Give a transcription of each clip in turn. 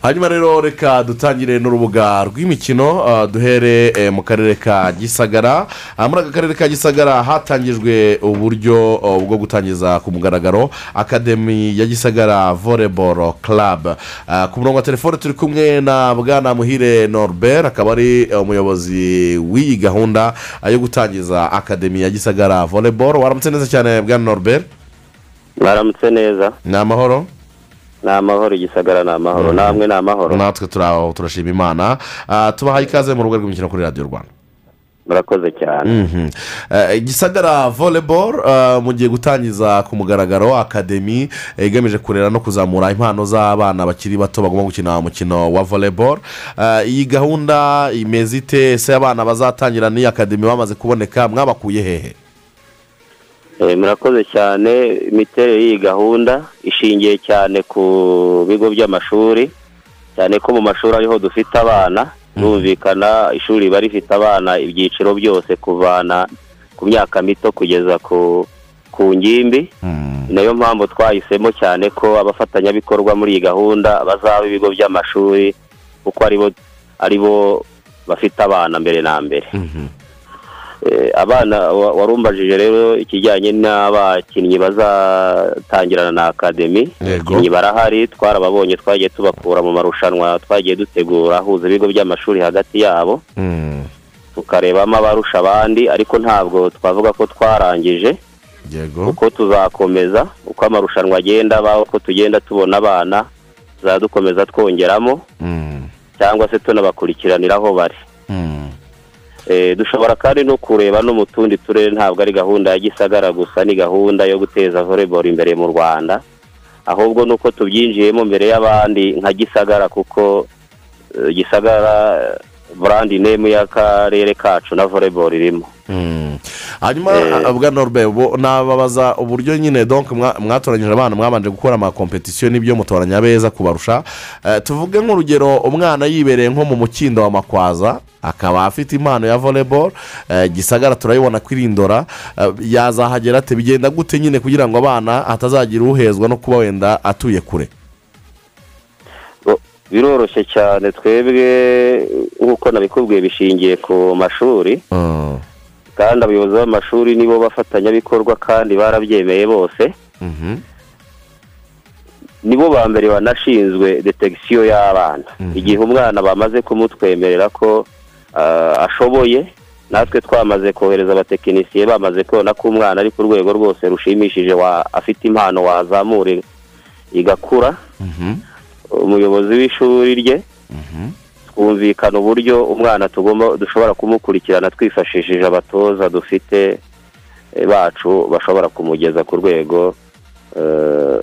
hanyuma rero reka dutangire n'urubuga rw'imikino uh, duhere eh, mu karere ka gisagara Ah, muri aka karere ka gisagara hatangijwe uburyo uh, bwo gutangiza ku mugaragaro akademi ya gisagara voleboro club Ah, ku murongo wa telefone turi kumwe na bwana muhire norbert akaba ari eh, umuyobozi w'iyi gahunda ah, yo gutangiza akademi ya gisagara voleboro waramutse neza cyane bwana norbert mwaramutse neza ni amahoro ni amahoro igisagara ni amahoro Mhm. namwe ni amahoro natwe turaho turashima imana Ah, tubahaye ikaze mu rubuga rw'imikino kuri radiyo rwanda murakoze cyane Mhm. Eh, gisagara voleboro eh, mugiye gutangiza ku mugaragaro akademi eh, igamije kurera no kuzamura impano z'abana bakiri bato bagomba gukina umukino wa voleboro Eh, iyi gahunda imeze ite ese abana bazatangira n'iyi akademi bamaze kuboneka mwabakuye hehe Eh, murakoze cyane imiterere y'iyi gahunda ishingiye cyane ku bigo by'amashuri cyane ko mu mashuri ariho dufite abana birumvikana ishuri riba rifite abana ibyiciro byose kuvana ku myaka mito kugeza ku ku ngimbi Mhm. ni nayo mpamvu twahisemo cyane ko abafatanyabikorwa muri iyi gahunda bazaba ibigo by'amashuri kuko aribo aribo bafite abana mbere na mbere Mhm. Eh, abana wa- warumbajije rero ikijyanye n'abakinnyi bazatangirana na akademi Yego. abakinnyi barahari twarababonye twagiye tubakura mu marushanwa twagiye dutegura ahuza ibigo by'amashuri hagati yabo Mhm. tukarebamo abarusha abandi ariko ntabwo twavuga ko twarangije yego uko tuzakomeza uko amarushanwa agenda aba uko tugenda tubona abana tuzajya dukomeza twongeramo Mhm. cyangwa se tunabakurikiranira aho bari Mhm. Eh, dushobora kandi no kureba no mu tundi turere ntabwo ari gahunda ya gisagara gusa ni gahunda yo guteza voleboro imbere mu rwanda ahubwo nuko tubyinjiyemo mbere y'abandi nka gisagara kuko eh, gisagara burandi nemu y'akarere kacu na voleboro irimo Mhm. hanyuma eh, bwa norbe bo nababaza uburyo nyine donc mwa- mwatoranyije abana mwabanje gukora amakompetisiyo n'ibyo mutoranya abeza kubarusha Eh, tuvuge nk'urugero umwana yibereye nko mu mukindo wa makwaza akaba afite impano ya voleboro gisagara turayibona ko irindora Eh, yazahagera ate bigenda gute nyine kugira ngo abana hatazagira uhezwa no kuba wenda atuye kure Bo- biroroshye cyane twebwe nk'uko nabikubwiye bishingiye ku mashuri Mhm. kandi abayobozi b'amashuri nibo bafatanyabikorwa kandi barabyemeye bose Mhm. nibo ba mbere banashinzwe detegisiyo y'abana Mhm. igihe umwana bamaze kumutwemerera ko ah, ashoboye natwe twamaze kohereza abatekinisiye bamaze kubona ko umwana ari ku rwego rwose rushimishije wa- afite impano wazamura igakura Mhm. umuyobozi w'ishuri rye Mhm. twumvikana uburyo umwana tugomba dushobora kumukurikirana twifashishije abatoza dufite eh, bacu bashobora kumugeza ku rwego eh,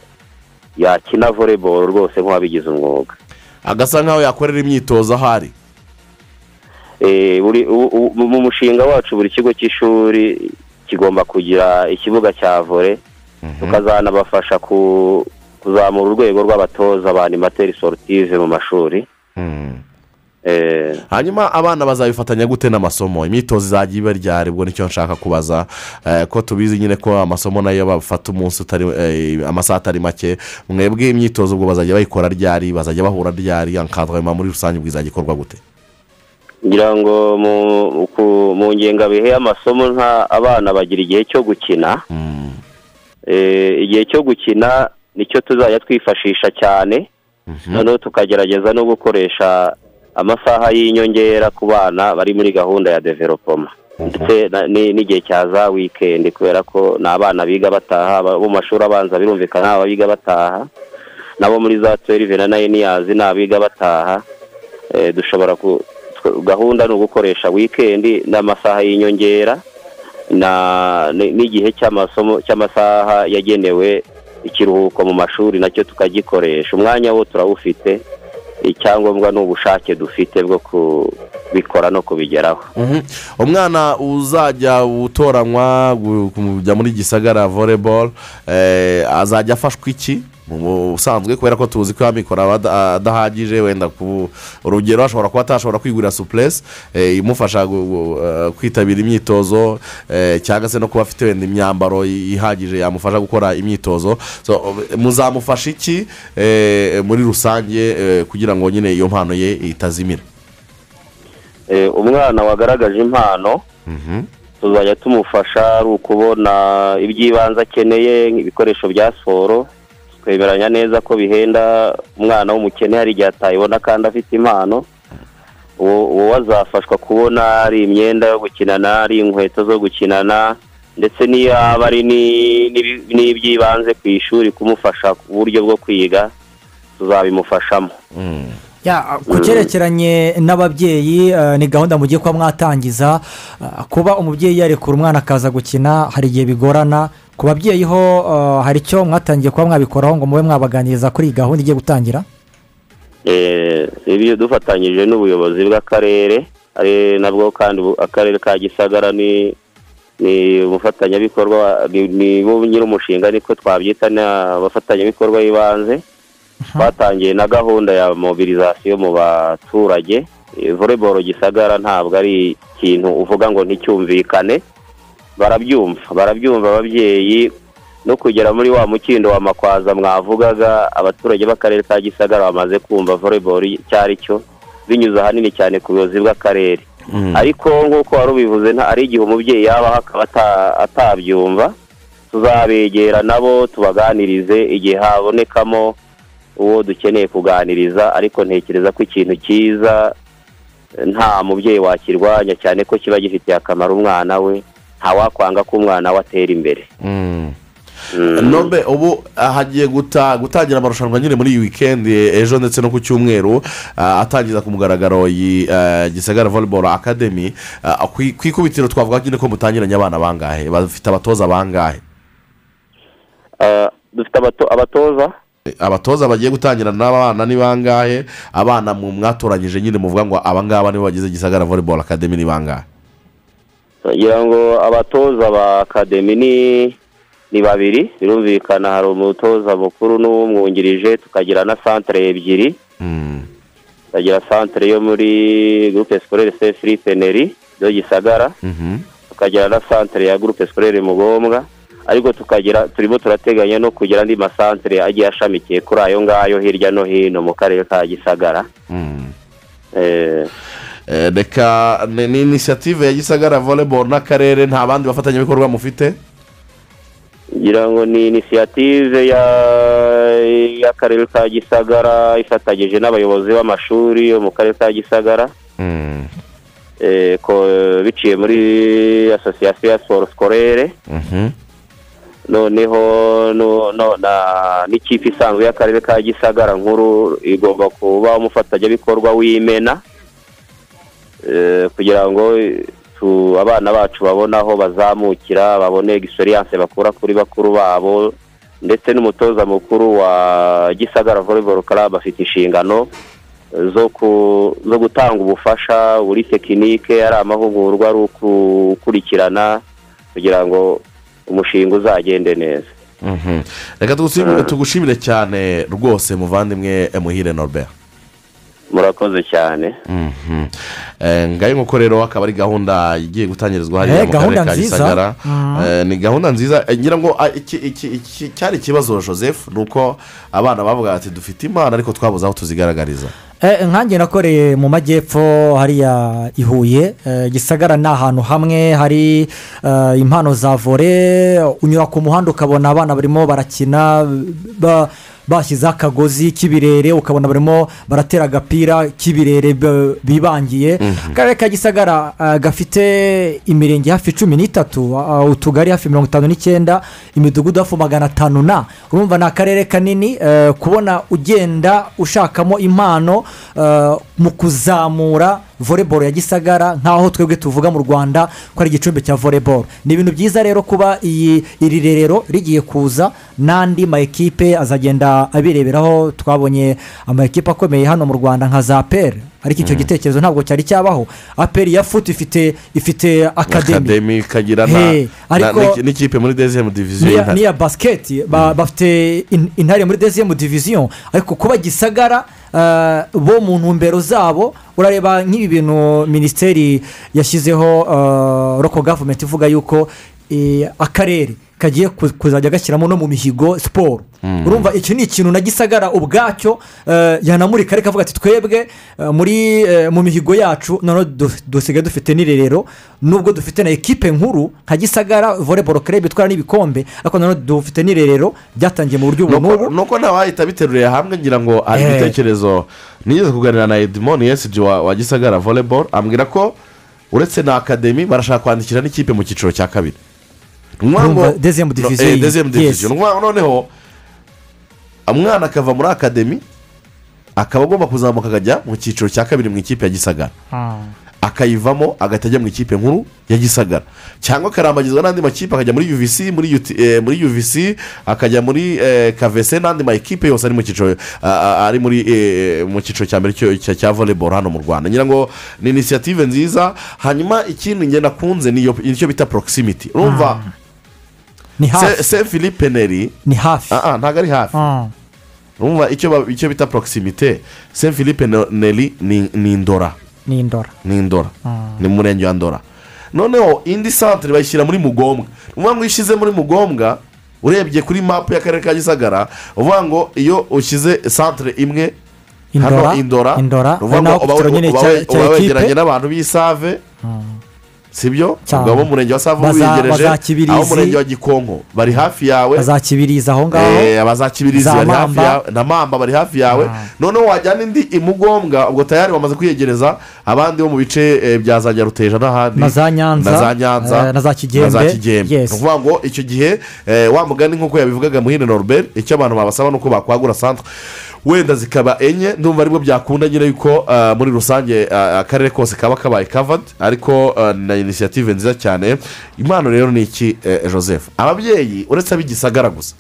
yakina voleboro rwose nk'uwabigize umwuga agasa nkaho yakorera imyitozo ahari Eh, buri- u- u- mu mushinga wacu buri kigo cy'ishuri kigomba kugira ikibuga cya vore tukazanabafasha ku- kuzamura urwego rw'abatoza ba animateri sorutive mu mashuri Mhm. Eh, hanyuma abana bazabifatanya gute n'amasomo imyitozo izajya iba ryari ubwo nicyo nshaka kubaza eh, ko tubizi nyine ko amasomo nayo bafata umunsi utari eh, amasaha atari make mwebwe imyitozo ubwo bazajya bayikora ryari bazajya bahura ryari ankadwema muri rusange ubwo izajya ikorwa gute ngira ngo mu ku- mu ngengabihe y'amasomo nta abana bagira igihe cyo gukina Mm, Eh, igihe cyo gukina nicyo tuzajya twifashisha cyane mhm, noneho tukagerageza no gukoresha amasaha y'inyongera ku bana bari muri gahunda ya developoma ndetse na- ni- n'igihe cya za wikendi kubera ko ni abana biga bataha aba- bo mu mashuri abanza birumvikana ni abiga bataha nabo muri za twelve na nayini yazi ni abiga bataha Eh, dushobora ku tw- gahunda ni ugukoresha wikendi n'amasaha y'inyongera na ni- n'igihe cy'amasomo cy'amasaha yagenewe ikiruhuko mu mashuri nacyo tukagikoresha umwanya wo turawufite icyangombwa ni ubushake dufite bwo kubikora no kubigeraho mhm. umwana uzajya utoranywa gu- kujya muri gisagara voleboro azajya afashwa iki mu busanzwe kubera ko tuzi ko amikoro aba ada- adahagije wenda ku urugero ashobora kuba atashobora kwigurira supuresi imufasha gu- gu- eh, kwitabira imyitozo eh, cyangwa se no kuba afite wenda imyambaro i- ihagije yamufasha gukora imyitozo So, eh, muzamufasha iki eh, muri rusange eh, kugira ngo nyine iyo mpano ye itazimira Eh, umwana wagaragaje impano tuzajya tumufasha ari ukubona iby'ibanze akeneye nk'ibikoresho bya siporo twemeranya neza ko bihenda umwana w'umukene hari igihe atayibona kandi afite impano uwo uwo azafashwa kubona ari imyenda yo gukinana ari inkweto zo gukinana ndetse n'iyo yaba ari ni- n'ibi- n'iby'ibanze ku ishuri kumufasha ku buryo bwo kwiga tuzabimufashamo Ya, ku cyerekeranye n'ababyeyi eh, ni gahunda mugiye kuba mwatangiza eh, kuba umubyeyi yarekura umwana akaza gukina hari igihe bigorana ku babyeyi ho eh, hari icyo mwatangiye kuba mwabikoraho ngo mube mwabaganiriza kuri iyi gahunda igiye gutangira Eh, ibyo dufatanyije n'ubuyobozi bw'akarere ari nabwo kandi ubu- akarere ka gisagara ni ni umufatanyabikorwa wa- ni- ni bo nyir'umushinga niko twabyita ni abafatanyabikorwa b'ibanze twatangiye na gahunda ya mobilizasiyo mu baturage Eh, volleyball gisagara ntabwo ari ikintu uvuga ngo nticyumvikane barabyumva barabyumva ababyeyi no kugera muri wa mukindo wa makwaza mwavugaga abaturage b'akarere ka gisagara bamaze kumva volleyball icyo ari cyo binyuze ahanini cyane ku buyobozi bw'akarere ariko nk'uko wari ubivuze nta ari igihe umubyeyi yabaho akaba ata- atabyumva tuzabegera nabo tubaganirize igihe habonekamo uwo dukeneye kuganiriza ariko ntekereza ko ikintu cyiza nta mubyeyi wakirwanya cyane ko kiba gifitiye akamaro umwana we ntawakwanga ko umwana we atera imbere Mm. nome ubu ah, hagiye guta- gutangira amarushanwa nyine muri iyi wikendi eh, ejo ndetse no ku cyumweru ah, atangiza ku mugaragaro iyi eh, gisagara volleyball academy Ah, ku ku ikubitiro twavuga nyine ko mutangiranye abana bangahe bafite abatoza bangahe Eh, dufite abato- abatoza Eh, abatoza bagiye gutangira n'abana ni bangahe abana mu mwatoranyije nyine muvuga ngo abangaba nibo bagize gisagara volleyball academy ni bangahe ngira ngo abatoza ba akademi ni ni babiri birumvikana hari umutoza mukuru n'umwungirije tukagira na santere ebyiri Mm. tukagira santere yo muri gurupe sikorere se filipe neri yo gisagara Mhm. tukagira na santere ya gurupe sikorere mugombwa ariko tukagira turimo turateganya no kugira andi masantere agiye ashamikiye kuri ayo ngayo hirya no hino mu karere ka gisagara Mm. Eh, Eh, reka ni ni inisiyative ya gisagara volleyball n'akarere nta bandi bafatanyabikorwa mufite ngira ngo ni inisiyative ya- y'akarere ka gisagara ifatanyije n'abayobozi b'amashuri yo mu karere ka gisagara Mm. eh, ko- biciye muri asosiyasiyo ya siporo sikorere Mhm. noneho no- no- na- n'ikipe isanzwe y'akarere ka gisagara nkuru igomba kuba umufatanyabikorwa w'imena eh, kugira ngo tu- abana bacu babone aho bazamukira babone egisperiyanse bakura kuri bakuru babo ndetse n'umutoza mukuru wa gisagara volleyball club afite inshingano eh, zo ku- zo gutanga ubufasha buri tekinike ari amahugurwa ari ukukurikirana kugira ngo umushinga uzagende neza Mhm. reka tugushimire- tugushimire cyane rwose muvandimwe eh, muhire norbert murakoze cyane Mhm. Eh, ngayo nk'uko rero akaba ari gahunda igiye gutangirizwa hariya Eh, mu karere gahunda ka nziza. gisagara Mhm. Eh, ni gahunda nziza eh, ngira ngo ah, iki- iki- iki cyari ikibazo joseph ni uko abana bavuga ati dufite imana ariko twabuze aho tuzigaragariza Eh, nkange nakoreye mu majyepfo hariya i huye eh, gisagara ni ahantu hamwe hari eh, impano za vore unyura ku muhanda ukabona abana barimo barakina ba- bashyizeho akagozi k'ibirere ukabona barimo baratera agapira k'ibirere b- bibangiye akarere ka gisagara eh, gafite imirenge hafi cumi n'itatu ah, utugari hafi mirongo itanu n'icyenda imidugudu hafi magana atanu na urumva ni akarere kanini eh, kubona ugenda ushakamo impano eh, mu kuzamura volleyball ya gisagara nk'aho twebwe tuvuga mu rwanda ko ari igicumbi cya volleyball ni ibintu byiza rero kuba iyi iri rerero rigiye kuza n'andi ma ekipe azagenda abireberaho twabonye ama ekipe akomeye hano mu rwanda nka za peri ariko icyo gitekerezo ntabwo cyari cyabaho aperi ya futi ifite ifite akademi akademi ikagira na- Hey, na- ariko- n'iki- n'ikipe muri dezemu diviziyo n'iya y'intare n'iya basiketi ba- bafite in- intare muri deziyemu diviziyo ariko kuba gisagara eh, bo mu ntumbero zabo urareba nk'ibi bintu minisiteri yashyizeho eh, roko gavumenti ivuga yuko eh, akarere kagiye ku- kuzajya gashyiramo no mu mihigo siporo urumva iki ni ikintu na gisagara ubwacyo eh, yanamurika ariko avuga ati twebwe eh, muri eh, mu mihigo yacu noneho du- dusigaye dufite n'irerero nubwo dufite na ekipe nkuru nka gisagara voleboro kerebe itwara n'ibikombe ariko noneho dufite n'irerero byatangiye mu buryo ubu n'ubu nuko ntawahita abiteruriye hamwe ngira ngo ari Eh. ibitekerezo nigeze kuganira na edmond yesiji wa wa gisagara voleboro ambwira ko uretse na akademi barashaka kwandikira n'ikipe mu cyiciro cya kabiri ni ukuvuga ngo- Urumva, deuxième No, division eh, iyi. deuxième division. Yes. Ni ukuvuga ngo noneho umwana akava muri akademi akaba agomba kuzamuka akajya mu cyiciro cya kabiri mu ikipe ya gisagara akayivamo agahita ajya mu ikipe nkuru ya gisagara cyangwa akarambagizwa n'andi makipe akajya muri uvc muri UT eh, muri uvc akajya muri eh, kvc n'andi makipe yose ari mu cyiciro ah, ah, ari muri eh, mu cyiciro cya mbere cyo- cya- cya voleboro hano mu rwanda ngira ngo ni inisiyative nziza hanyuma ikindi ngenda kunze niyo icyo bita porokisimiti urumva ni se hafi se philippe neri ni hafi ah, ah, ntabwo ari hafi Ah. urumva icyo ba- icyo bita porokisimite se philippe Ne- neri ni ni indora ni indora ni indora ni mu murenge wa ndora noneho indi santire bayishyira muri mugombwa uvuga ngo iyo ushyize muri mugombwa urebye kuri mapu y'akarere ka gisagara uvuga ngo iyo ushyize santire imwe hano indora indora indora uvuga ari naho ngo uba- ku kicaro nyine uba- cya uba- cya uba wegeranye ekipe n'abantu b'isave sibyo Cyane. ubwo abo mu murenge wa save Baza- ubiyegereje baza Kibirizi. abo mu murenge wa gikonko bari hafi yawe bazakibiriza aho ngaho Eh, abazakibirizi Za bari hafi Mamba. yawe na mamba bari hafi yawe noneho wajyana indi imugombwa ubwo tayari wamaze kwiyegereza abandi bo mu bice eh, bya za nyaruteja n'ahandi Na za Nyanza. na za nyanza Eh, na za na Kigembe. za kigembe Yes. ni ukuvuga ngo icyo gihe eh, wa mugani nk'uko yabivugaga muhire norbert icyo abantu babasaba ni uko bakwagura santere wenda zikaba enye ndumva aribwo byakunda nyine yuko ah, muri rusange ah, akarere kose kaba kabaye kavadi ariko ah, na inisiyative nziza cyane impano rero ni iki eh, joseph ababyeyi uretse ab'igisagara gusa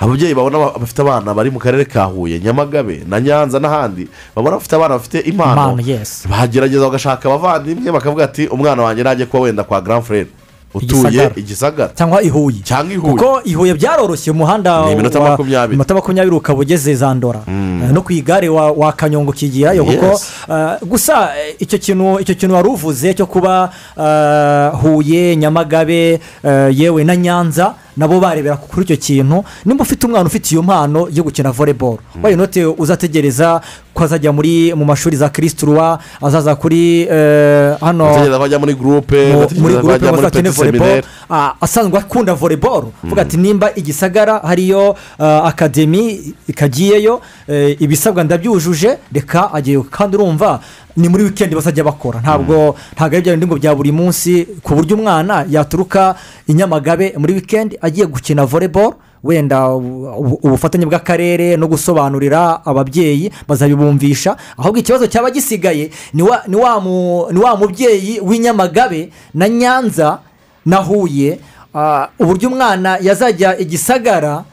ababyeyi babona ba- bafite abana bari mu karere ka huye nyamagabe na nyanza n'ahandi babona bafite abana bafite impano Impano, yes. bagerageza bagashaka abavandimwe bakavuga ati umwana wanjye najye kuba wenda kwa grand frere utuye Igisagara. igisagara cyangwa i huye cyangwa i huye kuko i huye byaroroshye umuhanda Ni iminota wa- makumyabiri. iminota makumyabiri ukaba ugeze za ndora Eh, no ku igare wa- wa kanyongo ukigirayo Yes. kuko eh, gusa eh, icyo kintu icyo kintu wari uvuze cyo kuba eh, huye nyamagabe eh, yewe na nyanza nabo barebera kuri icyo kintu nimba ufite umwana ufite iyo mpano yo gukina voleboro wayo note uzategereza ko azajya muri mu mashuri za kirisiturwa azaza kuri eh, hano bategereza ko bajya muri gurupe mu- muri bategereza ko gurupe bajya muri bafite peti voleboro seminere ah, asanzwe akunda voleboro uvuga ati nimba igisagara hariyo ah, akademi ikagiyeyo eh, ibisabwa ndabyujuje reka agiyeyo kandi urumva ni muri wikendi bazajya bakora ntabwo ntabwo ari bya bindi ngo bya buri munsi ku buryo umwana yaturuka i nyamagabe muri wikendi agiye gukina voleboro wenda ubu- ubu- ubufatanye bw'akarere no gusobanurira ababyeyi bazabibumvisha ahubwo ikibazo cyaba gisigaye ni wa- ni wa mu- ni wa mubyeyi w'inyamagabe na nyanza na huye ah, uburyo umwana yazajya igisagara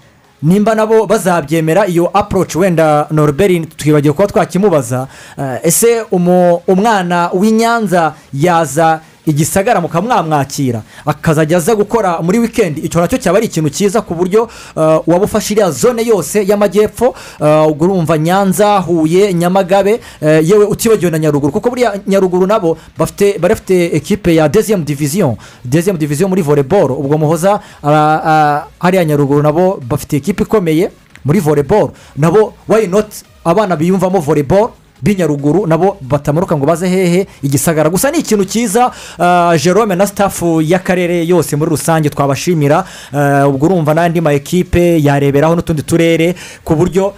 nimba nabo bazabyemera iyo approach wenda norbert twibagiwe kuba twakimubaza ah, ese umu- umwana w'inyanza yaza igisagara mukamwamwakira akazajya aza gukora muri wikendi icyo nacyo cyaba ari ikintu cyiza ku buryo ah, waba ufashe iriya zone yose y'amajyepfo ah, ubwo urumva nyanza huye nyamagabe eh, yewe utibagiwe na nyaruguru kuko buriya nyaruguru nabo bafite barafite ekipe ya deziyemu diviziyo deziyemu diviziyo muri voleboro ubwo muhoza ara- a- hariya nyaruguru nabo bafite ekipe ikomeye muri voleboro nabo wayi noti abana biyumvamo voleboro b'inyaruguru nabo batamanuka ngo baze hehe igisagara gusa ni ikintu cyiza ah, jerome na sitafu y'akarere yose muri rusange twabashimira ah, ubwo urumva n'andi ma ekipe yareberaho n'utundi turere ku buryo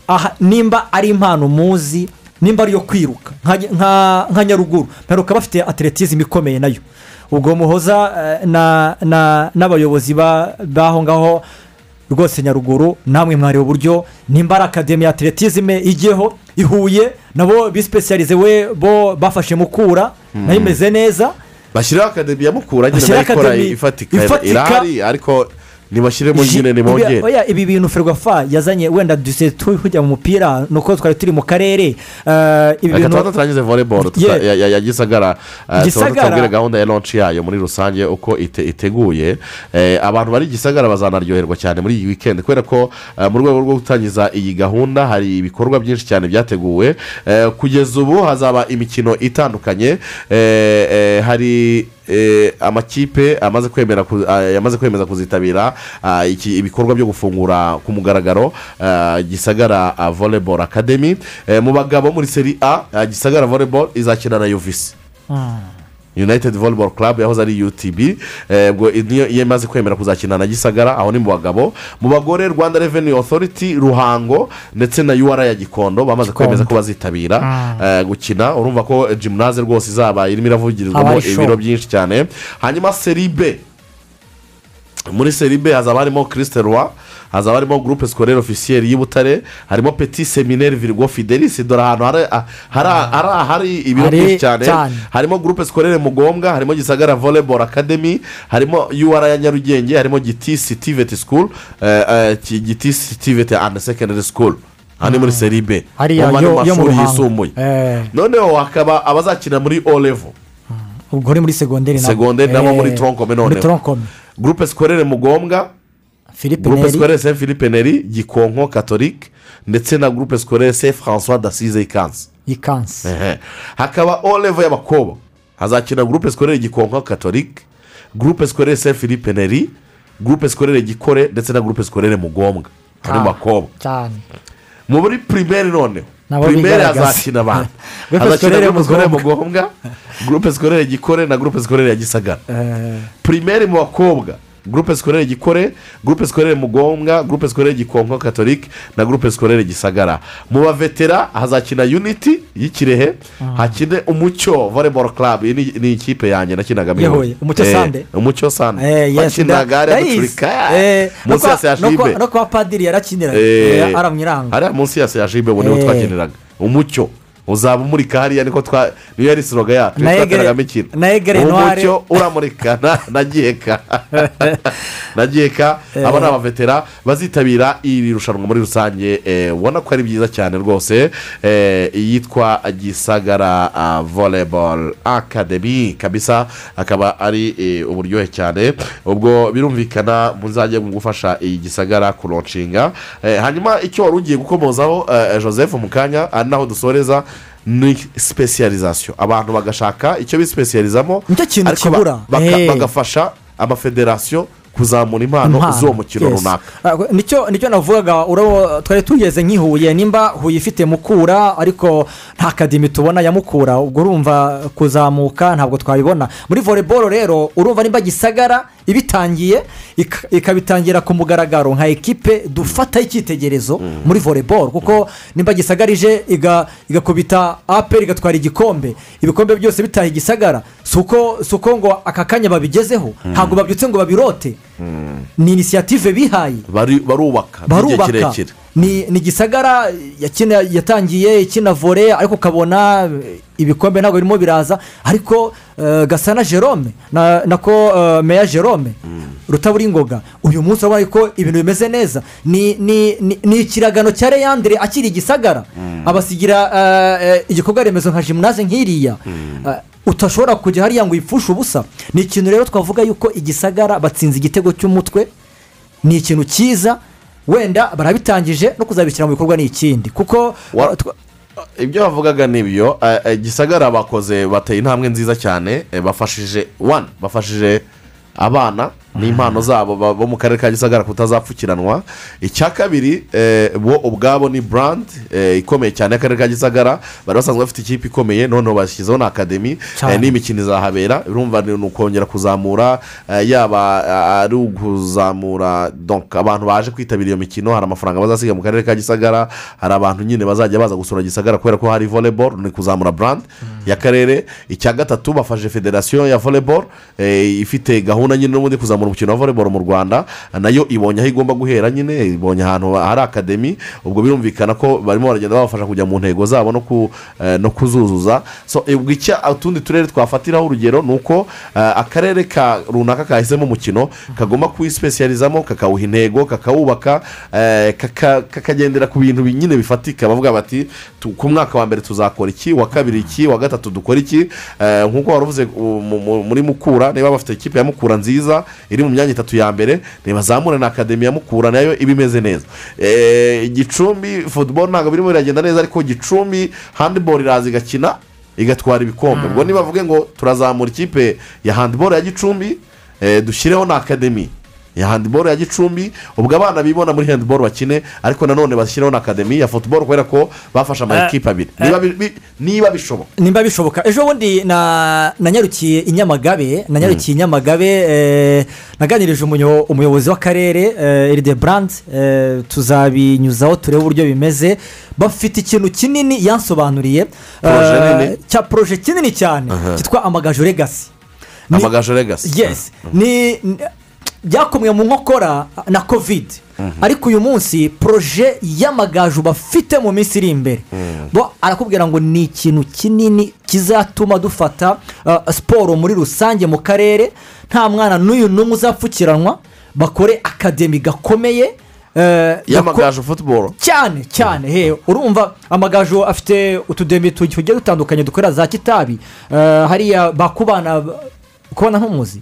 aha nimba ari impano muzi nimba ari iyo kwiruka nka- nka nka nyaruguru mperuka bafite atletism ikomeye nayo ubwo muhoza eh, na- na- n'abayobozi ba- b'aho ngaho rwose nyaruguru namwe mwareba uburyo nimba ari akademi ya atletism ijyeho ihuye nabo bisipesiyarize we bo bafashe mukura nayo imeze neza bashyiraho akademi ya mukura nyine Bashyiraho bayikora akademi ifatika ifatika. irahari ariko nibashyiremo Ji- nyine ibi- nibongere oya, ibi bintu ferwafa yazanye wenda duse tujya mu mupira ni uko twari turi mu karere eh, ibi reka tubanza bintu turangize voleboro Yeah. ya gisagara eh, tubanza Gisagara. tubwire gahunda ya lonshi yayo muri rusange uko ite- iteguye Eh, abantu bari i gisagara bazanaryoherwa cyane muri iyi wikendi kubera ko eh, mu rwego rwo gutangiza iyi gahunda hari ibikorwa byinshi cyane byateguwe Eh, kugeza ubu hazaba imikino itandukanye Eh, eh, hari eh, amakipe amaze kwemera ku- ah, yamaze kwemeza kuzitabira ah, iki- ibikorwa byo gufungura ku mugaragaro ah, gisagara ah, volleyball academy Eh, mu bagabo muri seri a ah, gisagara volleyball izakina na yuvisi united volleyball club yahoze ari utb eh, ubwo niyo iyo imaze kwemera kuzakina na gisagara aho ni mu bagabo mu bagore rwanda revenue authority ruhango ndetse na ura ya gikondo bamaze Gikondo. kwemeza ko bazitabira eh, gukina urumva ko gymnase rwose izaba irimo iravugirizwamo Abaye show. ibiro byinshi cyane hanyuma seri b muri seri b hazaba harimo kirisite roi hazaba harimo gurupe sikorere ofisiyeri y'ubutare harimo peti semineri virigo fidelis dore ahantu hari ah, hari hari- hari ibiro Hari byinshi cyane cyane. harimo gurupe sikorere mugombwa harimo gisagara volleyball academy harimo ura ya nyarugenge harimo giti sitiveti sikuru giti sitiveti andi sekendari sikuru aha ni muri seri b hariya mu yo- yo mu mashuri ruhango yisumbuye Eh, noneho hakaba abazakina muri o level ubwo ni muri segonderi nabo. Segonderi nabo Eh, muri tronkome noneho. muri tronkome gurupe sikorere mugombwa philippe gurupe neri sikorere se philippe neri gikonko katolike ndetse na gurupe sikorere se francois dasize ikanzu ikansi Ehe. hakaba o level y'abakobwa hazakina gurupe sikorere gikonko katolike gurupe sikorere se philippe neri gurupe sikorere gikore ndetse na gurupe sikorere mugombwa hari mu Ah. bakobwa cyane mu muri pirimeri noneho Nabo pirimeri bigaragaza. hazakina abantu Groupe hazakina scolaire gurupe sikorere mugombwa gurupe sikorere gikore na gurupe sikorere ya gisagara Eh, pirimeri mu bakobwa gurupe sikorere gikore gurupe sikorere mugombwa gurupe sikorere gikonko katolike na gurupe sikorere gisagara mu bavetera hazakina unity y'ikirehe hakine umucyo volleyball club iyi ni- ni ikipe yanjye nakinaga Iya Huye, Umucyo Eh, Sande. umucyo sande eh, yes, bakinaga nda- hariya ndayizi. ducurika Eh, no munsi ya kwa- no kwa- seyajibe no kwa padiri yarakiniraga Eh, Eh, aramwiranga hariya munsi ya seyajibe ubu niho Eh. twakiniraga umucyo uzaba umurika hariya niko twa niyo yari siroga yacu Na Egere- twakinagamo ikintu na Egere Noire. umucyo uramurika na- na giheka na giheka aba ni abavetera bazitabira iri rushanwa muri rusange eh, ubona ko ari byiza cyane rwose eh, iyitwa gisagara ah, volleyball academy kabisa akaba ari eh, uburyohe cyane ubwo birumvikana muzajye mu gufasha iyi gisagara kuronshinga Eh, hanyuma icyo wari ugiye gukomozaho eh, joseph mu kanya ari naho dusoreza ni sipesiyalizasiyo abantu bagashaka icyo bisipesiyalizamo Nicyo kintu ariko ba- kibura. baka- Eh. bagafasha amafederasiyo kuzamura impano z'uwo mukino yes. runaka Ah, nicyo nicyo navugaga urabo twari tugeze nk'ihuye nimba huye ifite mukura ariko nta kadimi tubona ya mukura ubwo urumva kuzamuka ntabwo twabibona muri voleboro rero urumva nimba gisagara ibitangiye ik- ikabitangira ku mugaragaro nka ekipe dufataho icyitegerezo muri voleboro kuko nimba gisagara ije iga- igakubita aperi igatwara igikombe ibikombe byose bitaye igisagara si uko si uko ngo aka kanya babigezeho ntabwo babyutse ngo babirote ni inisiyative bihaye Bari- barubaka by'igihe barubaka kirekire ni ni gisagara yakina- yatangiye ikina vore ariko ukabona eh, ibikombe ntabwo birimo biraza ariko eh, gasana jerome na- nako eh, meya jerome rutaburingoga uyu munsi urabona ko ibintu bimeze neza ni ni- ni- ni ikiragano cya leyandire akiri gisagara abasigira eh, eh, igikorwa remezo nka jimunaze nk'iriya Eh, utashobora kujya hariya ngo uyipfushe ubusa ni ikintu rero twavuga yuko igisagara batsinze igitego cy'umutwe ni ikintu cyiza wenda barabitangije no kuzabishyira mu bikorwa ni ikindi kuko Wa- uh, twa- ibyo bavugaga ni ibyo eh, eh, gisagara bakoze bateye intambwe nziza cyane eh, bafashije wani bafashije abana n'impano zabo ba- bo mu karere ka gisagara kutazapfukiranwa icya kabiri eh, bo ubwabo ni burandi eh, ikomeye cyane y'akarere ka gisagara bari basanzwe bafite ikipe ikomeye noneho bashyizeho na akademi Cyane. eh, n'imikino izahabera birumva ni ukongera kuzamura eh, yaba eh, ari ukuzamura donc abantu baje kwitabira iyo mikino hari amafaranga bazasiga mu karere ka gisagara hari abantu nyine bazajya baza gusura gisagara kubera ko hari volleyball ni kuzamura brand y'akarere icya gatatu bafashe federasiyo ya volleyball eh, ifite gahunda nyine n'ubundi kuzamura kuzamura umukino wa voleboro mu rwanda nayo ibonye aho igomba guhera nyine ibonye ahantu hari akademi ubwo birumvikana ko barimo baragenda babafasha kujya mu ntego zabo no ku- eh, no kuzuzuza so ubwo icya utundi turere twafatiraho urugero ni uko eh, akarere ka runaka kahisemo umukino kagomba kuwisipesiyarizamo kakawuha intego kakawubaka eh, kaka- kakagendera ku bintu bi- nyine bifatika bavuga bati "Tu- ku mwaka wa mbere tuzakora iki wa kabiri iki wa gatatu dukora iki Eh, nk'uko wari uvuze u- mu- mu- muri mukura niba bafite ikipe ya mukura nziza iri mu myanya itatu ya mbere ntibazamure na akademi ya mukura nayo iba imeze neza Eh, gicumbi football ntabwo birimo biragenda neza ariko gicumbi handiboro iraza igakina igatwara ibikombe ubwo nibavuge ngo turazamura ikipe ya handiboro ya gicumbi eh, dushyireho na akademi ya handiboro ya gicumbi ubwo abana bibona muri handiboro bakine ariko nanone bashyiraho na akademi ya futuboro kubera ko bafashe ama Eh, ekipa abiri eh. Niba bi- bi- niba bishoboka nimba bishoboka ejo bundi na- nanyarukiye i nyamagabe nanyarukiye i nyamagabe eh, naganirije umunyo- umuyobozi w'akarere eh, eride burandi eh, tuzabinyuzaho turebe uburyo bimeze bafite ikintu kinini yansobanuriye Proje eh, nini? cya poroje kinini cyane cyitwa amagaju legasi Ni- amagaju regasi yes ni ni- byakomwe mu nkokora na kovide ariko uyu munsi poroje y'amagaju bafite mu minsi iri imbere bo arakubwira ngo ni ikintu kinini kizatuma dufata uh, siporo muri rusange mu karere nta mwana n'uyu n'umwe uzapfukiranwa bakore akademi gakomeye eh, gako- y'amagaju futuboro cyane cyane he urumva amagaju afite utudemi tu- tugiye dutandukanye dukorera za kitabi Eh, hariya bakubana kubona nk'umuzi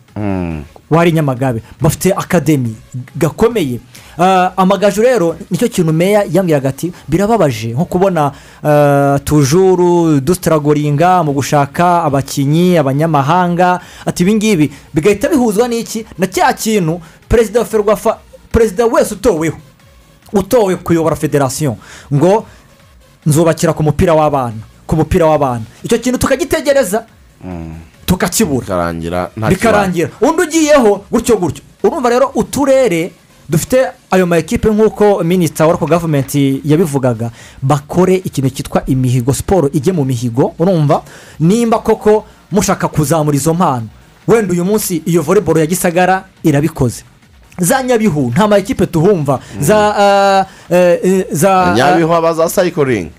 wari nyamagabe bafite akademi gakomeye Eh, amagaju rero nicyo kintu meya yambwiraga ati birababaje nko kubona eh, tujuru dusitaragoringa mu gushaka abakinnyi abanyamahanga ati ibingibi bigahita bihuzwa n'iki na cya kintu perezida wa ferwafa perezida wese utoweho utowe kuyobora federasiyo ngo nzubakira ku mupira w'abana ku mupira w'abana icyo kintu tukagitegereza tukakibura bikarangira nta kibazo bikarangira undi ugiyeho gutyo gutyo urumva rero uturere dufite ayo ma ekipe nk'uko minisita wa gavumenti yabivugaga bakore ikintu cyitwa imihigo siporo ijye mu mihigo urumva nimba koko mushaka kuzamura izo mpano wenda uyu munsi iyo voleboro ya gisagara irabikoze za nyabihu nta ma ekipe tuhumva za ah, eh, eh, za nyabihu abaza sayikoringi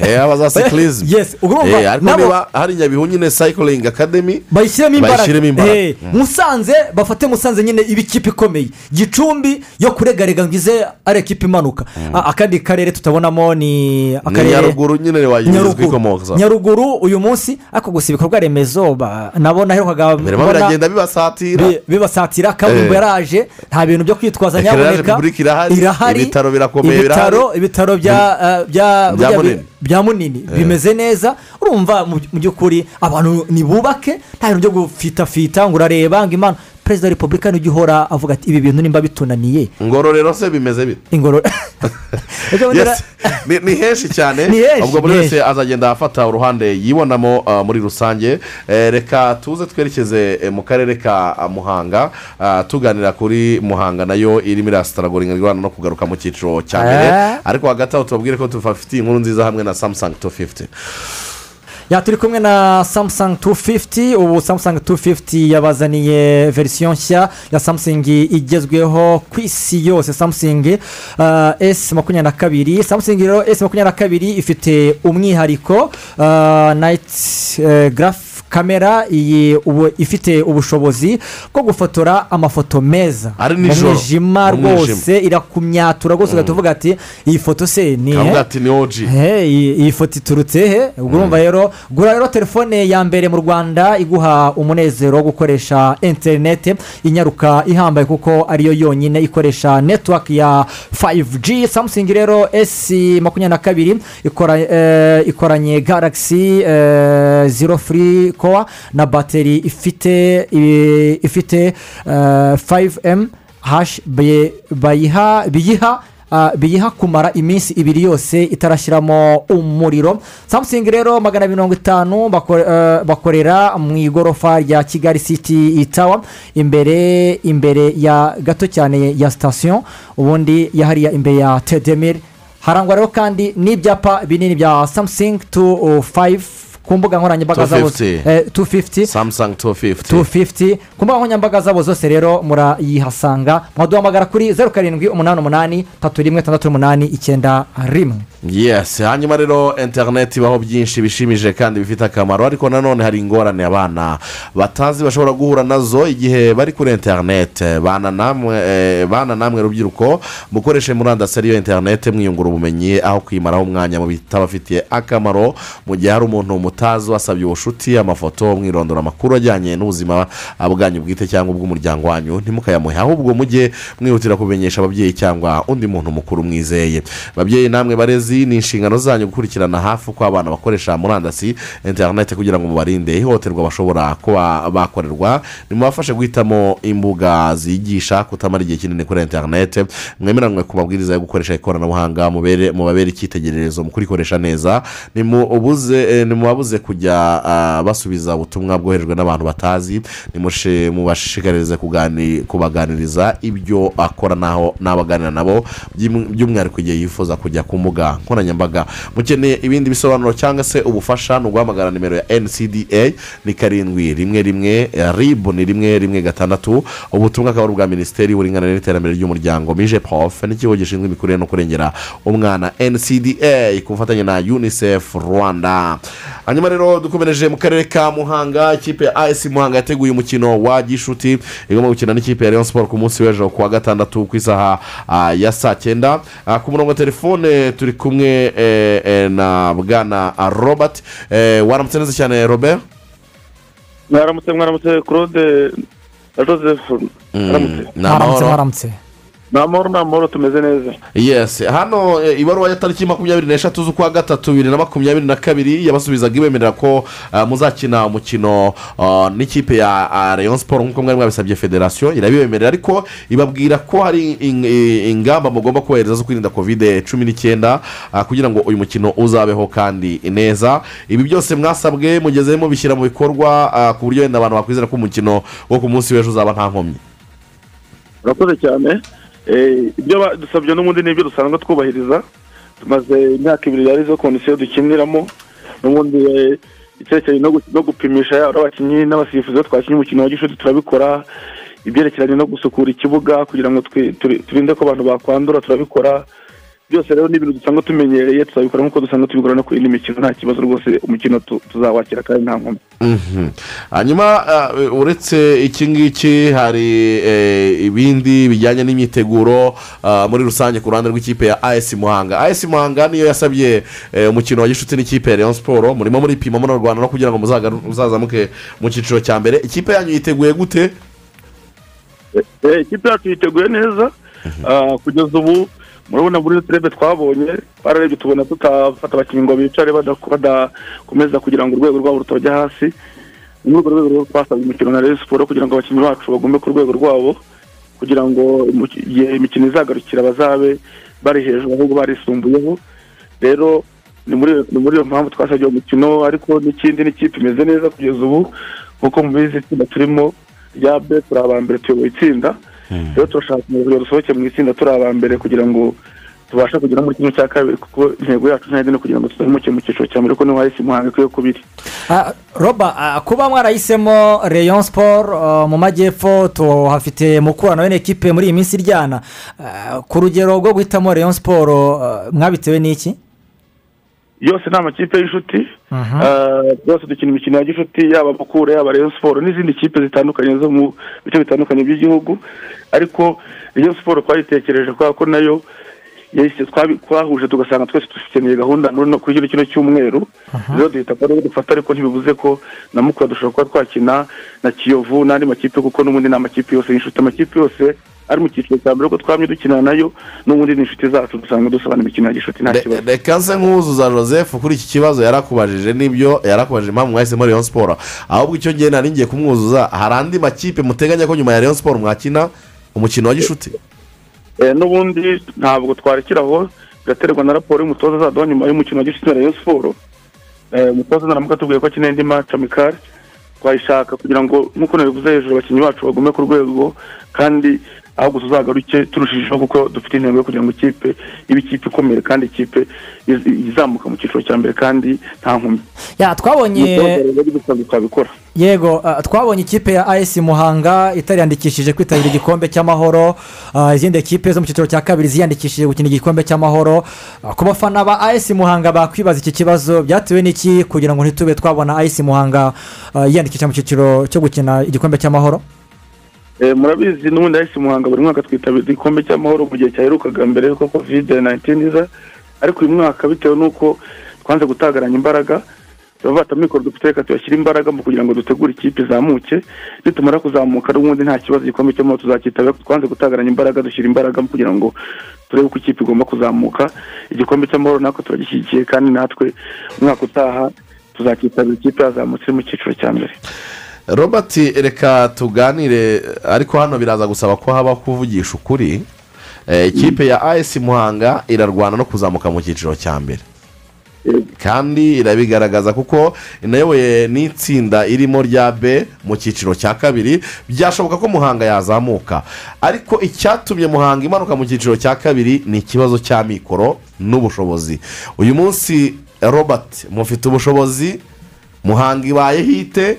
eh, abaza sikirizimu Yes, urumva, ariko nabo- niba hari nyabihu nyine sayikoringi akademi bayishyiremo Bayishyiremo imbaraga. imbaraga Eh, musanze bafate musanze nyine iba ikipe ikomeye gicumbi yo kuregarega ngo ize ari ekipe imanuka A- akandi karere tutabonamo ni ni nyaruguru nyine wayiburizwa ikomoza nyaruguru nyaruguru uyu munsi ariko gusa ibikorwa remezo ba- nabona aherukaga birimo mbona biragenda bibasatira bi- bibasatira kaburimbo Eh. yaraje nta bintu byo kwitwaza Ekirere ya nyaboneka Repubulika irahari, ibitaro birakomeye ibitaro ibitaro bya eh, bya Bya bya- Munini. bya munini bimeze neza urumva mu mu by'ukuri abantu nibubake nta bintu byo gufitafita ngo urareba ngo imana perezida wa repubulika nijya uhora avuga ati ibi bintu nimba bitunaniye ngororero se bimeze bite ingorora Ujya ubona- Yes. Ni- ni henshi cyane Ni henshi, ubwo buri ni wese azagenda afata uruhande yibonamo uh, muri rusange Eh, reka tuze twerekeze eh, mu karere ka ah, muhanga Ah, tuganira kuri muhanga nayo irimo irasitaragoringa ingorane no kugaruka mu cyiciro cya mbere Eh. ariko hagati aho tubabwire ko tubafitiye inkuru nziza hamwe na samusangi tu fifiti ya turi kumwe na samusangi 250 ubu samusangi 250 yabazaniye verisiyo nshya ya samusingi igezweho ku isi yose samusingi uh, s makumyabiri na kabiri samusingi rero s makumyabiri na kabiri ifite umwihariko uh, nayiti uh, garafu kamera iyi ubu, ifite ubushobozi bwo gufotora amafoto meza Ari mu nijoro, mwijima mu mwijima. rwose irakumyatura rwose ugahita uvuga ati iyi foto se ni kavuga ati ni oji Hey, iyi iyi foto iturutse he ubwo urumva rero gura rero telefone ya mbere mu rwanda iguha umunezero wo gukoresha interineti inyaruka ihambaye kuko ariyo yonyine ikoresha netiwaki ya 5G samusingi rero S makumyabiri na kabiri ikora, eh, ikoranye galaxy eh, zero free kowa na bateri ifite eh, ifite eh, 5M hash bayi- bayiha biyiha Ah, biyiha kumara iminsi ibiri yose itarashyiramo umuriro samusingi rero magana mirongo itanu bako- eh, bakorera mu igorofa rya kigali city tawa imbere imbere ya gato cyane ya sitasiyo ubundi yahariya imbere ya tedemir harangwa rero kandi n'ibyapa binini bya samusingi tu fayive ku mbuga nkoranyambaga zabo 250. eh, 250 samusangi tu fifuti 250 ku mbuga nkoranyambaga zabo zose rero murayihasanga mwaduhamagara kuri zeru karindwi umunani umunani tatu rimwe tandatu umunani icyenda rimwe yesi hanyuma rero interineti ibaho byinshi bishimije kandi bifite akamaro ariko nanone hari ingorane abana batazi bashobora guhura nazo igihe bari kuri interineti bana namwe eh, bana namwe rubyiruko mukoreshe murandasi ariyo interineti mwiyungura ubumenyi aho kwimaraho umwanya mu bitabafitiye akamaro mu gihe hari umuntu mutazi wasabye ubushuti amafoto mwirondora amakuru ajyanye n'ubuzima bwanyu bwite cyangwa ubw'umuryango wanyu ntimukayamuhe ahubwo mujye mwihutira kubimenyesha ababyeyi cyangwa undi muntu mukuru mwizeye babyeyi namwe barezi ni inshingano zanyu gukurikirana hafi uko abana bakoresha murandasi interineti kugira ngo mubarinde ihohoterwa bashobora kuba bakorerwa nimubafashe guhitamo imbuga zigisha kutamara igihe kinini kuri interineti mwemeranywe ku mabwiriza yo gukoresha ikoranabuhanga mubere- mubabere icyitegererezo mu kurikoresha neza nimubuze eh, nimubabuze kujya ah, basubiza ubutumwa bwoherejwe n'abantu batazi nimushe- mubashishikarize kugani- kubaganiriza ibyo akora n'aho n'abaganira nabo by'um- by'umwihariko igihe yifuza kujya ku mbuga nkoranyambaga mukeneye ibindi bisobanuro cyangwa se ubufasha ni uguhamagara nimero ya ncda ni karindwi rimwe rimwe eh, rib ni rimwe rimwe gatandatu ubutumwa akaba ari ubwa minisiteri y'uburinganire n'iterambere ry'umuryango mije pof n'ikigo gishinzwe imikurire no kurengera umwana ncda ku bufatanye na unicef rwanda hanyuma rero dukomereje mu karere ka muhanga ikipe ya as muhanga yateguye umukino wa gishuti igomba gukina n'ikipe ya leon sport ku munsi w'ejo ku wa gatandatu ku isaha ah, ya saa cyenda Ah, ku murongo wa telefone turi kumwe eh, eh, na bwana ah, robert Eh, waramutse neza cyane robert mwaramutse mwaramutse claude na joseph mwaramutse ni amahoro mwaramutse mwaramutse ni amahoro ni amahoro tumeze neza yes hano eh, ibaruwa ya tariki makumyabiri n'eshatu z'ukwa gatatu bibiri na makumyabiri na kabiri yabasubizaga ibemerera ko ah, muzakina umukino ah, n'ikipe ya ah, Rayon siporo nk'uko mwari mwabisabye federasiyo irabibemerera ariko ibabwira ko hari in- i- ingamba mugomba kubahiriza zo kwirinda kovide cumi n'icyenda ah, kugira ngo uyu mukino uzabeho kandi neza ibi byose mwasabwe mugezemo bishyira mu bikorwa ah, ku buryo wenda abantu bakwizera ko umukino wo ku munsi w'ejo uzaba nta nkomyi murakoze cyane Eh, ibyo badusabye n'ubundi nibyo dusanzwe twubahiriza tumaze imyaka ibiri yari izo kondisiyo dukiniramo n'ubundi eh, icyerekeye no gu- no gupimisha yaba ari abakinnyi n'abasifuzi iyo twakinnye umukino wa gishuti turabikora ibyerekeranye no gusukura ikibuga kugira ngo twi- turi- turinde ko abantu bakwandura turabikora byose rero ni ibintu dusanzwe tumenyereye tuzabikora nk'uko dusanzwe tubikora no ku yindi mikino nta kibazo rwose umukino tu- tuzawakira kandi nta nkomyi Mhm. hanyuma eh, uretse iki ngiki hari eh, ibindi bijyanye n'imyiteguro ah, muri rusange ku ruhande rw'ikipe ya as muhanga as muhanga niyo yasabye eh, umukino wa gishuti n'ikipe ya leon siporo murimo muripima muri rwanda no kugira ngo muzagaru- muzazamuke mu cyiciro cya mbere ikipe yanyu yiteguye gute Eh, ikipe yacu yiteguye neza Ah, kugeza ubu murabona muri turebe twabonye twararebye tubona tutafata abakinnyi ngo bicare bada- badakomeza kugira ngo urwego rwabo rutajya hasi ni muri urwo rwego rero twasabye umukino na Rayon siporo kugira ngo abakinnyi bacu bagume ku rwego rwabo kugira ngo imu- igihe imikino izagarukira bazabe bari hejuru ahubwo barisumbuyeho rero ni muri ni muri iyo mpamvu twasabye uwo mukino ariko n'ikindi n'ikipe imeze neza kugeza ubu kuko mubizi itsinda turimo rya be turi aba mbere tuyoboye itsinda rero turashaka kugira dusohoke mu itsinda turi aba mbere kugira ngo tubashe kugera muri kimwe cya kabiri kuko intego yacu ntayindi ni ukugira ngo tuzamuke mu cyiciro cya mbere kuko niho hahise umuhanga ikwiye kubiri Ah, roba ah, kuba mwarahisemo rayon sport ah, mu majyepfo tuhafite mukorano wene ekipe muri iyi minsi iryana Ah, ku rugero rwo guhitamo rayon sport ah, mwabitewe n'iki yose ni amakipe y'inshuti Eh, rwose dukina imikino ya gishuti yaba mukura yaba reyo siporo n'izindi kipe zitandukanye zo mu bice bitandukanye by'igihugu ariko reyo siporo twayitekereje kubera ko nayo yahise twabi- twahuje tugasanga twese dukeneye gahunda none no kuri kino cyumweru rero duhita ko ariyo dufata ariko ntibivuze ko na mukura dushobora kuba twakina na kiyovu n'andi makipe kuko n'ubundi ni amakipe yose y'inshuti amakipe yose ari mu cyiciro cya mbere kuko twamye dukina nayo n'ubundi ni inshuti zacu dusanzwe dusabana imikino ya gishuti nta Re- kibazo reka nse nkuzuza joseph kuri iki kibazo yarakubajije n'ibyo yarakubajije impamvu mwahisemo leon siporo ahubwo icyo ngiye nari ngiye kumwuzuza hari andi makipe muteganya ko nyuma ya leon siporo mwakina umukino wa gishuti Eh, n'ubundi ntabwo twarekera aho biraterwa na raporo y'umutoza azaduha nyuma y'umukino wa gishuti na rayon siporo Eh, umutoza naramuka atubwiye ko akeneye indi maci amikari twayishaka kugira ngo nk'uko nabivuze hejuru abakinnyi bacu bagume ku rwego kandi ahubwo tuzagaruke turushijeho kuko dufite intego yo kugira ngo ikipe ibe ikipe ikomeye kandi ikipe iz- izamuka mu cyiciro cya mbere kandi nta nkomyi Ya, twabonye umutoza rero gusa twabikora yego ah, twabonye ikipe ya as muhanga itariyandikishije kwitabira igikombe cy'amahoro ah, izindi kipe zo mu cyiciro cya kabiri ziyandikishije gukina igikombe cy'amahoro Ah, ku bafana ba as muhanga bakwibaza iki kibazo byatewe n'iki kugira ngo ntitube twabona as muhanga ah, yiyandikisha mu cyiciro cyo gukina igikombe cy'amahoro Eh, murabizi n'ubundi hahise muhanga buri mwaka twitabira igikombe cy'amahoro mu gihe cyaherukaga mbere yuko kovide 19 iza ariko uyu mwaka bitewe n'uko twanze gutagaranya imbaraga baba bata mikoro dufite reka tuyashyire imbaraga mu kugira ngo dutegure ikipe izamuke nitumara kuzamuka n'ubundi nta kibazo igikombe cy'amahoro tuzakitabira ariko twanze gutagaranya imbaraga dushyira imbaraga mu kugira ngo turebe uko ikipe igomba kuzamuka igikombe cy'amahoro natwe turagishyigikiye kandi natwe umwaka utaha tuzakitabira ikipe yazamutse iri mu cyiciro cya mbere robert reka tuganire ariko hano biraza gusaba ko habaho kuvugisha ukuri Eh, ikipe ya as muhanga irarwana no kuzamuka mu cyiciro cya mbere kandi irabigaragaza kuko inayoboye n'itsinda irimo rya b mu cyiciro cya kabiri byashoboka ko muhanga yazamuka ariko icyatumye muhanga imanuka mu cyiciro cya kabiri ni ikibazo cya mikoro n'ubushobozi uyu munsi robert mufite ubushobozi muhanga ibaye hite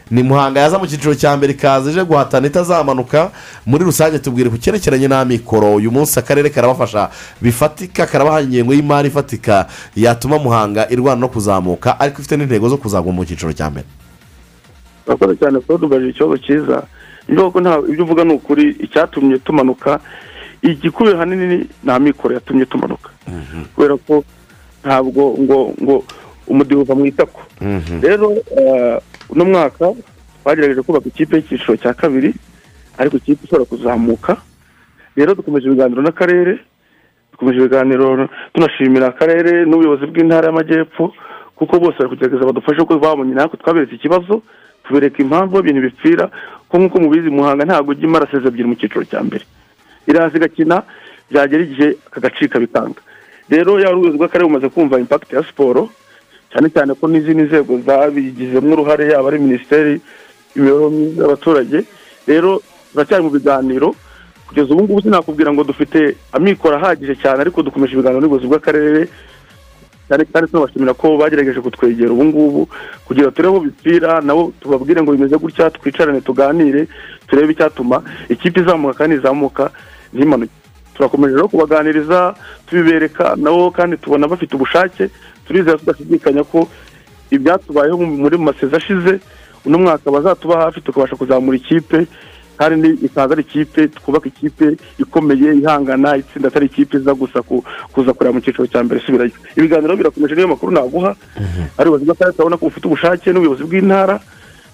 ni muhanga yaza mu cyiciro cya mbere ikaza ije guhatana itazamanuka muri rusange tubwire ku cyerekeranye n'amikoro uyu munsi akarere karabafasha bifatika karabaha ingengo y'imari ifatika yatuma muhanga irwana no kuzamuka ariko ifite n'intego zo kuzagwa mu cyiciro cya mbere urakoze cyane kuba tubaje ikibazo cyiza niyo kuko nta ibyo uvuga ni ukuri icyatumye tumanuka igikubiye hanini ni amikoro yatumye tumanuka kubera ko ntabwo ngo ngo umudiho uva mu itako rero eh, uno mwaka twagerageje kubaka ikipe y'icyiciro cya kabiri ariko ikipe ishobora kuzamuka rero dukomeje ibiganiro n'akarere dukomeje ibiganiro tunashimira akarere n'ubuyobozi bw'intara y'amajyepfo kuko bose bari kugerageza badufashe kuko babonye natwe twaberetse ikibazo tubereka impamvu aho ibintu bipfira ko nk'uko mubizi muhanga ntabwo ujya imara seze ebyiri mu cyiciro cya mbere iraza igakina byagera igihe akagacika bikanga rero yaba ubuyobozi bw'akarere bumaze kumva impakiti ya siporo cyane cyane ko n'izindi nzego zabigizemo uruhare yaba ari minisiteri imibereho myiza y'abaturage rero turacyari mu biganiro kugeza ubu ngubu sinakubwira ngo dufite amikoro ahagije cyane ariko dukomeje ibiganiro n'ubuyobozi bw'akarere cyane kandi tunabashimira ko bagerageje kutwegera ubu ngubu kugira ngo turebe aho bipfira nabo tubabwire ngo bimeze gutya twicarane tuganire turebe icyatuma ikipe izamuka kandi izamuka ntimanuke turakomeje rero kubaganiriza tubibereka nabo kandi tubona bafite ubushake turizera tudashidikanya ko ibyatubayeho mu- muri mu masezi ashize uno mwaka bazatuba hafi tukabasha kuzamura ikipe kandi ni- ikaza ari ikipe twubaka ikipe ikomeye ihangana itsinda atari ikipe iza gusa ku- kuza kureba mu cyiciro cya mbere isubirayo ibiganiro birakomeje niyo makuru naguha ari ubuyobozi bw'akarere turabona ko bufite ubushake n'ubuyobozi bw'intara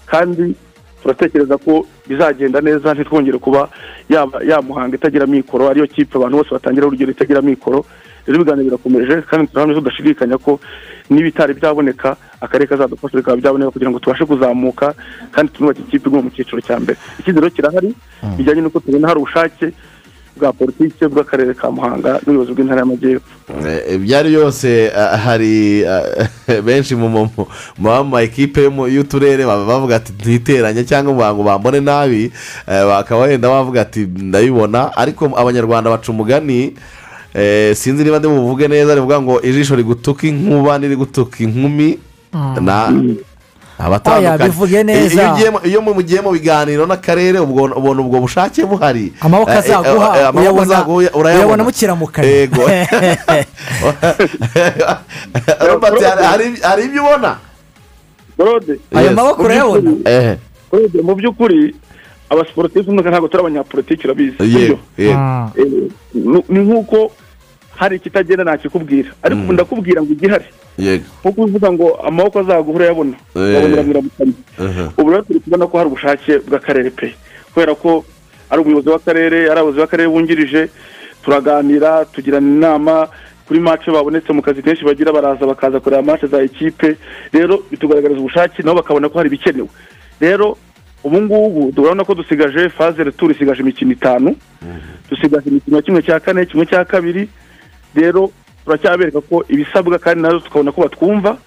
kandi turatekereza ko bizagenda neza ntitwongere kuba yaba yamuhanga itagira mikoro ariyo kipe abantu bose batangira urugero itagira mikoro rero ibiganiro birakomeje kandi turahamya tudashidikanya ko n'ibitari byaboneka akarere kazadufasha bikaba byaboneka kugira ngo tubashe kuzamuka kandi tunubake ikipe iguma mu cyiciro cya mbere icyizere kirahari bijyanye n'uko tubona hari ubushake bwa politiki bw'akarere ka muhanga n'ubuyobozi bw'intara y'amajyepfo Eh, ibyari byose ah, hari ah, benshi mu mu- mu- mu bama ekipe yo mu- y'uturere baba bavuga ati ntiteranye cyangwa ngo ngo bambone nabi eh, bakaba wenda bavuga ati ndabibona ariko abanyarwanda baca umugani eh, sinzi niba ndi buvuge neza rivuga ngo ijisho rigutuka inkuba n'irigutuka inkumi na Oya, bivuge neza. iyo ugiye mu- iyo mugiye mu biganiro n'akarere ubwo- ubona ubwo bushake buhari amaboko Eh, eh, azaguha eh, amaboko uyabona- azaguha, urayabona. uyabona mukiramukanya. Yego. Robert, hari- hari- hari ibyo ubona dorode ayo Yes. maboko urayabona ehe Urebye mu by'ukuri abasiporutifu ntabwo turi abanyapolitiki urabizi yego sibyo? yego Mm. Eh, nu- ni nk'uko hari ikitagenda ntakikubwira ariko ubu ndakubwira ngo igihari yego nkuko uvuga ngo amaboko azagura urayabona urabonera mu iramukanya aha. ubu rero turi kubona ko hari ubushake bw'akarere pe kubera ko ari umuyobozi w'akarere ari abayobozi b'akarere bungirije turaganira tugirana inama kuri mace babonetse mu kazi kenshi bagira baraza bakaza kureba mace za ekipe rero bitugaragariza ubushake nabo bakabona ko hari ibikenewe rero ubu ngubu turabona ko dusigaje faze returu isigaje imikino itanu dusigaje imikino kimwe cya kane kimwe cya kabiri rero turacyabereka ko ibisabwa kandi nazo tukabona ko batwumva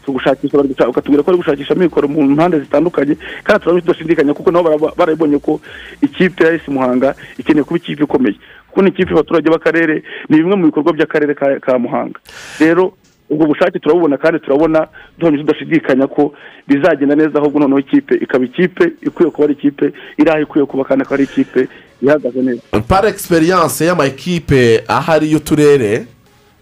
tugushakisha bari bakatubwira ko bari gushakisha amikoro mu mpande zitandukanye kandi turabona tudashidikanya kuko nabo baraba- barabonye ko ikipe ya esi muhanga ikeneye kuba ikipe ikomeye kuko ni ikipe y'abaturage b'akarere ni bimwe mu bikorwa by'akarere ka, ka muhanga rero ubwo bushake turabubona kandi turabona duhamije tudashidikanya ko bizagenda neza ahubwo noneho ikipe ikaba ikipe ikwiye kuba ari ikipe iri aho ikwiye kuba kandi akaba ari ikipe ihagaze neza par egisperiyanse y'amakipe ahari y'uturere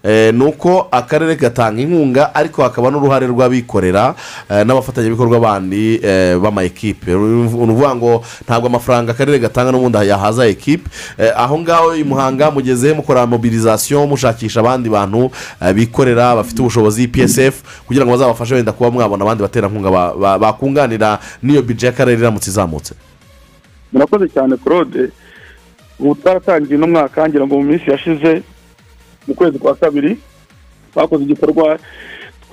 eh, ni uko akarere gatanga inkunga ariko hakaba n'uruhare rw'abikorera eh, n'abafatanyabikorwa bandi eh, b'amakipe ni ukuvuga ngo ntabwo amafaranga akarere gatanga n'ubundi yahaza ekipe Eh, aho ngaho i muhanga mugeze mukora mobilizasiyo mushakisha abandi bantu eh, bikorera bafite ubushobozi psf kugira ngo bazabafashe wenda kuba mwabona abandi baterankunga ba- ba- bakunganira n'iyo bije y'akarere iramutse izamutse murakoze cyane claude ubu twaratangiye uno mwaka ngira ngo mu minsi yashize mu kwezi kwa kabiri twakoze igikorwa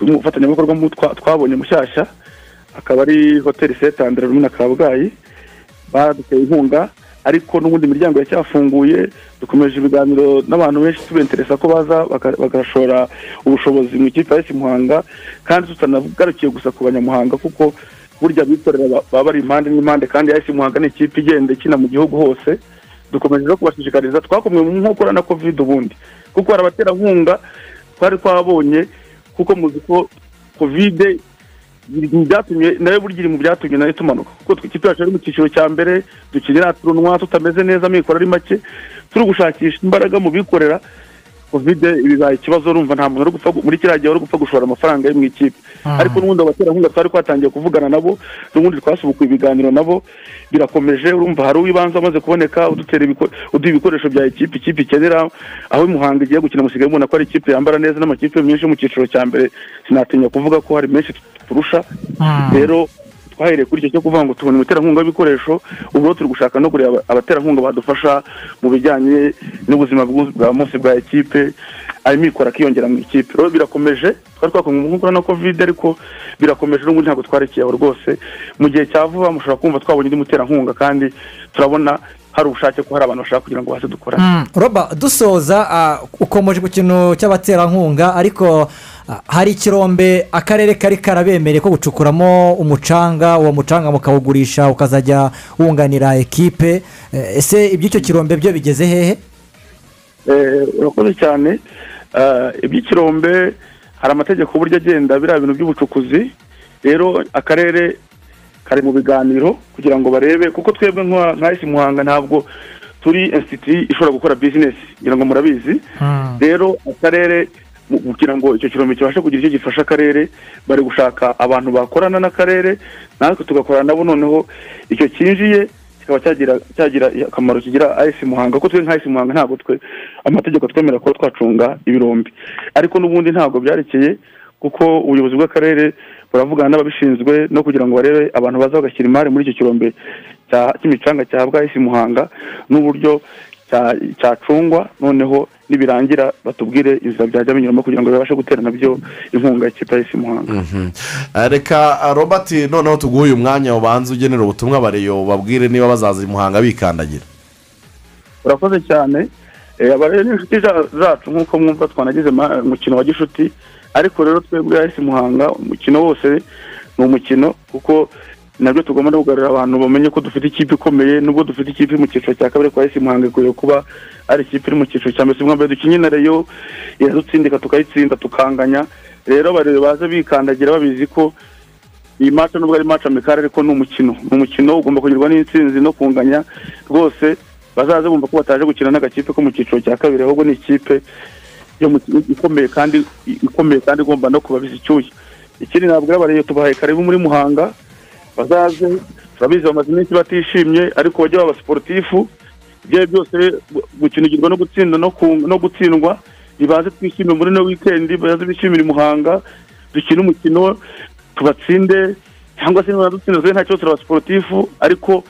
umufatanyabikorwa mu- twa- twabonye mushyashya akaba ari hoteli setandire rumwe na kabgayi baduteye inkunga ariko n'ubundi imiryango yacyafunguye dukomeje ibiganiro n'abantu benshi tubenteresa ko baza baka- bagashora ubushobozi mu ikipe ya esi muhanga kandi tutanagarukiye gusa ku banyamuhanga kuko burya abikorera ba- baba bari impande n'impande kandi ya esi muhanga ni ikipe igenda ikina mu gihugu hose dukomeje no kubashishikariza twakomwe mu nkokora na kovide ubundi kuko hari abaterankunga twari twabonye kuko muzi ko kovide byatumye nayo burya iri mu byatumye nayo tumanuka kuko twe- ikipe yacu yari mu cyiciro cya mbere dukinira turunwa tutameze neza amikoro ari make turi gushakisha imbaraga mu bikorera kovide bibaye ikibazo urumva nta muntu uri gupfa gu- muri kiriya gihe uri gupfa gushora amafaranga ye mu ikipe ariko n'ubundi abaterankunga twari twatangiye kuvugana nabo n'ubundi twasubukuye ibiganiro nabo birakomeje urumva hari uw'ibanze amaze kuboneka udutera ibiko- uduha ibikoresho bya ekipe ikipe ikenera aho imuhanga igiye gukina musigaye ubona ko ari ikipe yambara neza n'amakipe menshi yo mu cyiciro cya mbere sinatinya kuvuga ko hari menshi turusha rero twahereye kuri icyo cyo kuvuga ngo tubona umuterankunga w'ibikoresho ubu rero turi gushaka no kureba abaterankunga badufasha mu bijyanye n'ubuzima bw'u- bwa munsi bwa ekipe amikoro akiyongera mu ikipe rero birakomeje twari twakomwe mu nkokora na kovide ariko birakomeje n'ubundi ntabwo twarekeye aho rwose mu gihe cya vuba mushobora kumva twabonye undi muterankunga kandi turabona hari ubushake ko hari abantu bashaka kugira ngo baze dukorane roba dusoza ah, ukomeje ku kintu cy'abaterankunga ariko ah, hari ikirombe akarere kari karabemereye ko gucukuramo umucanga uwo mucanga mukawugurisha ukazajya wunganira ekipe Eh, ese iby'icyo kirombe byo bigeze hehe Eh, urakoze cyane Ah, iby'ikirombe hari amategeko uburyo agenda biriya bintu by'ubucukuzi rero akarere kari mu biganiro kugira ngo barebe kuko twebwe nka nka esi muhanga ntabwo turi insiti ishobora gukora bizinesi ngira ngo murabizi rero akarere mu- kugira ngo icyo kirombe kibashe kugira icyo gifasha akarere bari gushaka abantu bakorana n'akarere natwe tugakorana nabo noneho icyo cyinjiye kikaba cyagira cyagira akamaro kigira ayesi muhanga kuko twe nka ayesi muhanga ntabwo twe amategeko atwemera kuba twacunga ibirombi ariko n'ubundi ntabwo byarekeye kuko ubuyobozi bw'akarere buravugana n'ababishinzwe no kugira ngo barebe abantu baza bagashyira imari muri icyo kirombe cya- cy'imicanga cyahabwa isi muhanga n'uburyo cya- cyacungwa noneho nibirangira batubwire inzira byajya binyuramo kugira ngo bibashe gutera nabyo inkunga y'ikipe y'isi muhanga Eh, reka ah, robert noneho tuguhe uyu mwanya ubanza ugenera ubutumwa bareyo babwire niba bazaza i muhanga bikandagira urakoze cyane Eh, aba rero ni inshuti za- zacu nk'uko mwumva twanagize ma- umukino wa gishuti ariko rero twebwe yahise muhanga umukino wose ni umukino kuko nabyo tugomba no kugarurira abantu bamenye ko dufite ikipe ikomeye nubwo dufite ikipe iri mu cyiciro cya kabiri kwa esi muhanga ikwiye kuba ari ikipe iri mu cyiciro cya mbere mwambaye dukinye na reyo iradutsinda tukayitsinda tukanganya rero abarebe baze bikandagira babizi ko iyi maca nubwo ari maca amikari ariko ni umukino ni umukino ugomba kugerwa n'intsinzi no kunganya rwose bazaze bumva ko bataje gukina n'agakipe ko mu cyiciro cya kabiri ahubwo ni ikipe yo mu ikomeye kandi ikomeye kandi igomba no kubabiza icyuya ikindi ntabwo abariyo tubahaye karibu muri muhanga bazaze turabizi bamaze iminsi batishimye ariko bajye baba sporutifu ibyo ari byo byose gukinigirwa no gutsinda no ku- no gutsindwa nibaze twishime muri no wikendi baze bishimire muhanga dukine umukino tubatsinde cyangwa se niba dutsinze nta kibazo turaba sporutifu ariko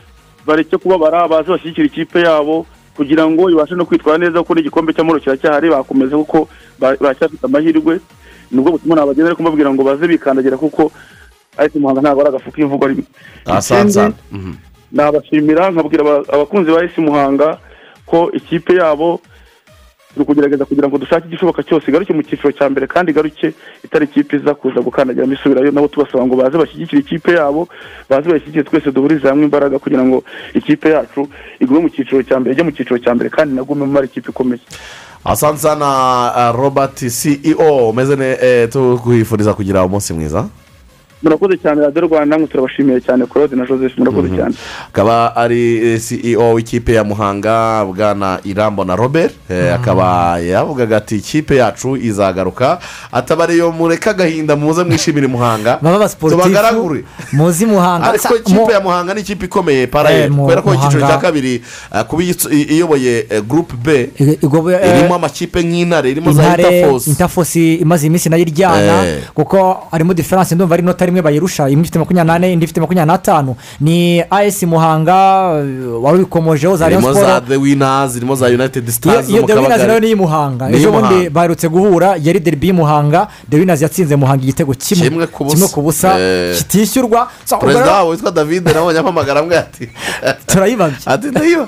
bareke kubabara baze bashyigikira ikipe yabo kugira ngo ibashe no kwitwara neza kuko n'igikombe cy'amahoro kiracyahari bakomeza kuko ba- baracyafite amahirwe nubwo butumwa nabagenda ariko mbabwira ngo baze bikandagira kuko ariko muhanga ntabwo ari agafu k'imvugo rimwe ahasanze Ikindi, sana nabashimira nkabwira aba- abakunzi ba esi muhanga ko ikipe yabo turi kugerageza kugira ngo dushake igishoboka cyose igaruke mu cyiciro cya mbere kandi igaruke itari ikipe iza kuza gukandagiramo isubirayo nabo tubasaba ngo baze bashyigikire ikipe yabo baze bayishyigikire twese duhurize hamwe imbaraga kugira ngo ikipe yacu igume mu cyiciro cya mbere ijye mu cyiciro cya mbere kandi nagume mu mara ikipe ikomeye asante sana robert ceo umeze neza tukwifuriza kugira umunsi mwiza murakoze cyane radiyo rwanda namwe turabashimiye cyane claude na joseph murakoze cyane akaba ari ceo w'ikipe ya muhanga bwana irambo na robert eh, akaba yavugaga ati ikipe yacu izagaruka ataba ariyo mureke agahinda muze mwishimire muhanga baba abasiporutifu tubagaragure muzi muhanga ariko Sa- mu- ikipe ya muhanga ni ikipe ikomeye parayeri Eh, mu- kubera ko icyiciro Muhanga. cya kabiri eh, kuba iyitsu- i- iyoboye eh, group b I- igobe- irimo amakipe nk'intare irimo za intare interforce intafosi imaze iminsi nayo iryana Eh. kuko harimo diferanse ndumva ari inota rimwe bayirusha imwe ifite makumyabiri n'ane indi ifite makumyabiri n'atanu ni as muhanga eh, wari ubikomojeho za rayon irimo za siporo the winners irimo za united iyo stars zo iyo mu the winners nayo kabagari ni iy'umuhanga Ni ejo bundi iy'Umuhanga. baherutse guhura yari deribi y'umuhanga the winners yatsinze muhanga igitego kimwe Kimwe ku busa. kimwe ku busa Eh. kitishyurwa perezida So, ubwo rero wabo witwa david nawe nyampamagara amwe ati turayibabye ati ndayiba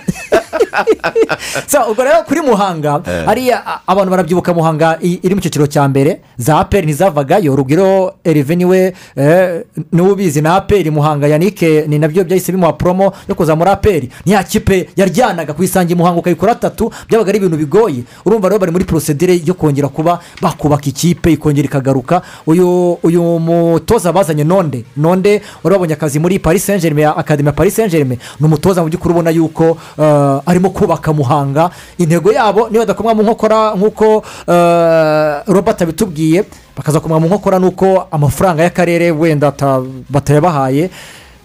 So, ubwo rero kuri muhanga hariya a- abantu barabyibuka muhanga i- iri mu cyiciro cya mbere za aperi ntizavagayo rugwiro erive niwe eh, niwe ubizi na aperi muhanga yanike ni nabyo byahise bimuha poromo yo kuzamura aperi niya kipe yaryanaga kuyisangira muhanga ukayikora atatu byabaga ari ibintu bigoye urumva rero bari muri porosedire yo kongera kuba bakubaka ikipe ikongera ikagaruka uyu uyu mutoza bazanye nonde nonde wari wabonye akazi muri paris saint germain akademi ya paris saint germain ni umutoza mu by'ukuri ubona yuko eh, arimo kubaka muhanga intego yabo niba badakomwa mu nkokora nk'uko eh, robert abitubwiye bakaza kumwa mu nkokora n'uko amafaranga y'akarere wenda ata- batayabahaye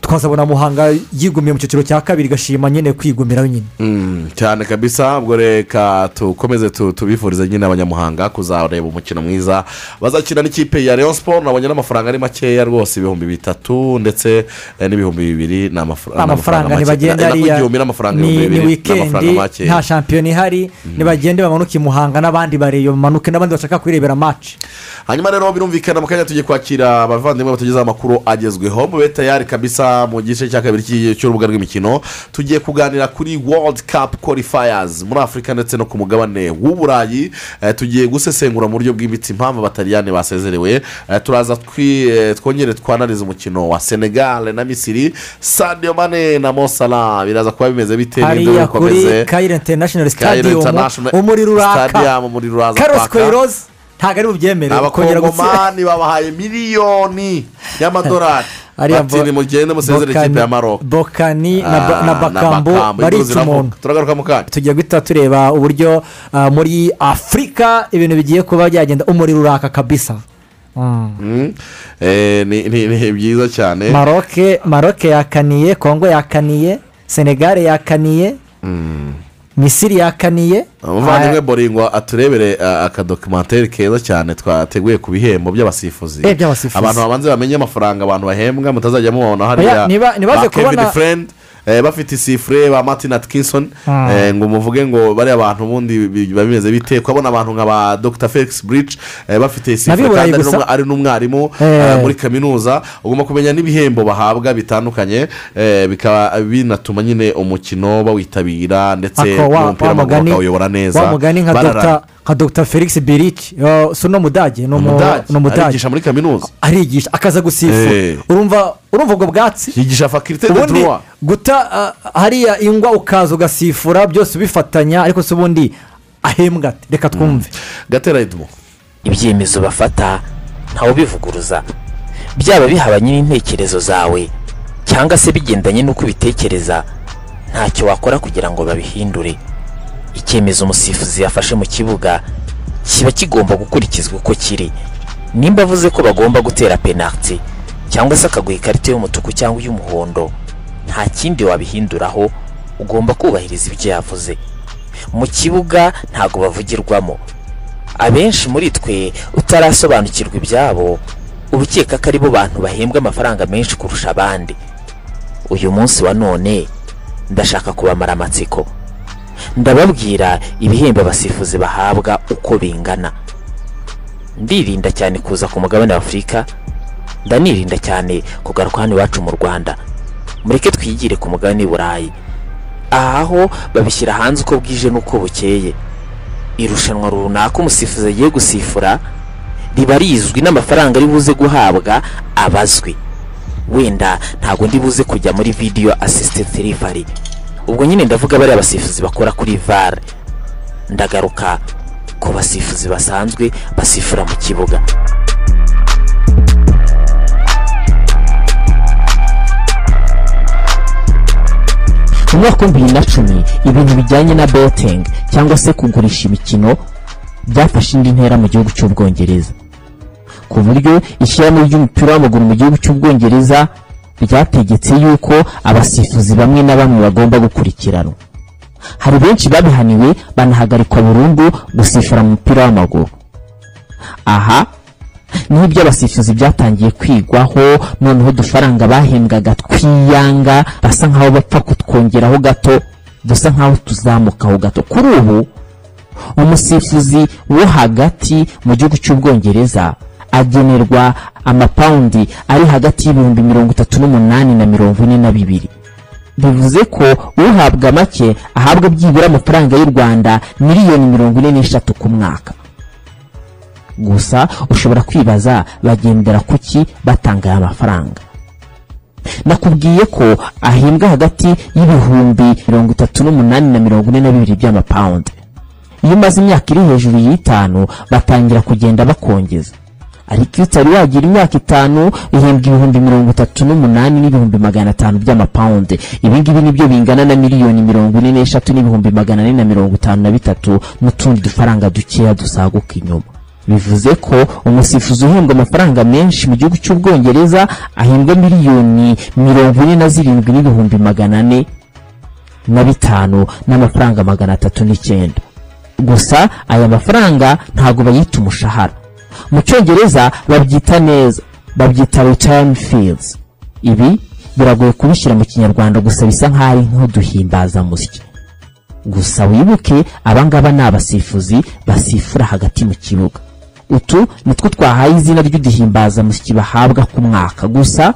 twazabona muhanga yigumiye mu cyiciro cya kabiri igashima nyine kwigumira nyine Mm, cyane kabisa ubwo reka tukomeze tu- tubifurize nyine abanyamuhanga kuzareba umukino mwiza bazakina n'ikipe ya leon sport nabonye n'amafaranga ari makeya rwose ibihumbi bitatu ndetse eh, n'ibihumbi bibiri ni amafra- ni amafaranga make. ntibagenda Nako hariya igihumbi n'amafaranga ni ibihumbi ni bibiri ni amafaranga wikendi makeya nta shampiyona ihari ntibagende bamanuke i muhanga n'abandi bareyo bamanuke n'abandi bashaka kwirebera maci hanyuma rero birumvikana mu kanya tugiye kwakira abavandimwe batugezaho amakuru agezweho mube tayari kabisa mu gice cya kabiri cy'i- cy'urubuga rw'imikino tugiye kuganira kuri world cup qualifiers muri afurika ndetse no ku mugabane w'uburayi Eh, tugiye gusesengura mu buryo bwimbitse impamvu abataliyani basezerewe Eh, turaza twi- eh, twongere twanarize umukino wa senegal na misiri sadio mane na mosala biraza kuba bimeze bite Ninde hariya kuri ubikomeze? kayire interinashinari Cairo sitadiyo International umuriro uraka Stadium, umuriro uraza karosi kwaka. koyirozi ntabwo ari bubyemere kongera gutsinda abakongomani babahaye miliyoni y'amadolari Ariya bati Bo- nimugende musezere Bokani- ikipe ya maroko bokani na Ba- na bakambo barica umuntu turagaruka mu kanya tugiye guhita tureba uburyo ah, muri afurika ibintu bigiye kuba byagenda umuriro uraka kabisa Mm. Mm. Eh, ni ni- ni byiza cyane maroke maroke yakaniye kongo yakaniye senegare yakaniye misiri yakaniye umuvandimwe boringwa aturebere ah, akadokumenteri keza cyane twateguye ku bihembo by'abasifuzi Eh, by'abasifuzi. abantu babanze bamenye amafaranga abantu bahembwa mutazajya mubabona hariya Oya, niba- nibaze ba kevin kubona- friend eh, bafite isifure ba martin atkinson Ah. eh, ngo muvuge ngo bariya bantu ubundi bi- biba bimeze bite kubona abantu nka ba dr felix bridge eh, bafite isifure Nabiburaye kandi ari gusa. n'umwa- ari n'umwarimu Eh. eh, muri kaminuza ugomba kumenya n'ibihembo bahabwa bitandukanye eh, bikaba binatuma nyine umukino bawitabira ndetse ako wa- n'umupira wa w'amaguru mugani- bakawuyobora neza wa mugani nka bararana. dr nka dr felix biriki si uno mudage ni umu- Umudage, ni umudage arigisha muri kaminuza arigisha akaza Eh. gusifura urumva urumva ubwo bwatsi yigisha fakirite de ubundi duruwa guta ah, hariya ingwa ukaza ugasifura byose ubifatanya ariko si ubundi ahembwa ati reka twumve gatera edumo ibyemezo bafata ntawe ubivuguruza byaba bihabanye n'intekerezo zawe cyangwa se bigendanye n'uko ubitekereza ntacyo wakora kugira ngo babihindure icyemezo umusifuzi yafashe mu kibuga kiba kigomba gukurikizwa uko kiri nimba avuze ko bagomba gutera penaliti cyangwa se akaguha ikarita y'umutuku cyangwa iy'umuhondo nta kindi wabihinduraho ugomba kubahiriza ibyo yavuze mu kibuga ntabwo bavugirwamo abenshi muri twe utarasobanukirwa ibyabo uba ukeka ko aribo bantu bahembwa amafaranga menshi kurusha abandi uyu munsi wa none ndashaka kubamara amatsiko ndababwira ibihembo abasifuzi bahabwa uko bingana ndirinda cyane kuza ku mugabane wa afurika ndanirinda cyane kugaruka hano iwacu mu rwanda mureke twigire ku mugabane w'i burayi aha ho babishyira hanze uko bwije n'uko bukeye irushanwa runaka umusifuzi agiye gusifura riba rizwi n'amafaranga ari buze guhabwa abazwi wenda ntabwo ndi buze kujya muri video assisted delivery ubwo nyine ndavuga bariya basifuzi bakora kuri var ndagaruka ku basifuzi basanzwe basifura mu kibuga mu mwaka w'ibihumbi bibiri na cumi ibintu bijyanye na betingi cyangwa se kugurisha imikino byafashe indi ntera mu gihugu cy'ubwongereza ku buryo ishyirahamwe ry'umupira w'amaguru mu gihugu cy'ubwongereza ryategetse yuko abasifuzi bamwe na bamwe bagomba gukurikiranwa hari benshi babihaniwe banahagarikwa burundu gusifura mu mupira w'amaguru aha niho iby'abasifuzi byatangiye kwigwaho noneho udufaranga bahembwaga twiyanga basa nkaho bapfa kutwongeraho gato dusa nkaho tuzamukaho gato kuri ubu umusifuzi wo hagati mu gihugu cy'ubwongereza agenerwa amapawundi ari hagati y'ibihumbi mirongo itatu n'umunani na mirongo ine na bibiri bivuze ko uhabwa make ahabwa byibura amafaranga y'u rwanda miliyoni mirongo ine n'eshatu ku mwaka gusa ushobora kwibaza bagendera ku ki batanga aya mafaranga nakubwiye ko ahembwa hagati y'ibihumbi mirongo itatu n'umunani na mirongo ine na bibiri by'amapawundi iyo umaze imyaka iri hejuru y'itanu batangira kugenda bakongeza ariko iyo utari wagira imyaka itanu ihembwa ibihumbi mirongo itatu n'umunani n'ibihumbi magana atanu by'amapawundi ibingibi nibyo bingana na miliyoni mirongo ine n'eshatu n'ibihumbi magana ane na mirongo itanu na bitatu n'utundi dufaranga dukeya dusaguka inyuma bivuze ko umusifuzi uhembwa amafaranga menshi mu gihugu cy'ubwongereza ahembwa miliyoni mirongo ine na zirindwi n'ibihumbi magana ane na bitanu n'amafaranga magana atatu n'icyenda gusa aya mafaranga ntabwo bayita umushahara mu cyongereza babyita neza babyita return fees ibi biragoye kubishyira mu kinyarwanda gusa bisa nk'aho ari nk'uduhimbazamusyi gusa wibuke abangaba ni abasifuzi basifura hagati mu kibuga utu nitwo twahaye izina ry'uduhimbazamusyi bahabwa ku mwaka gusa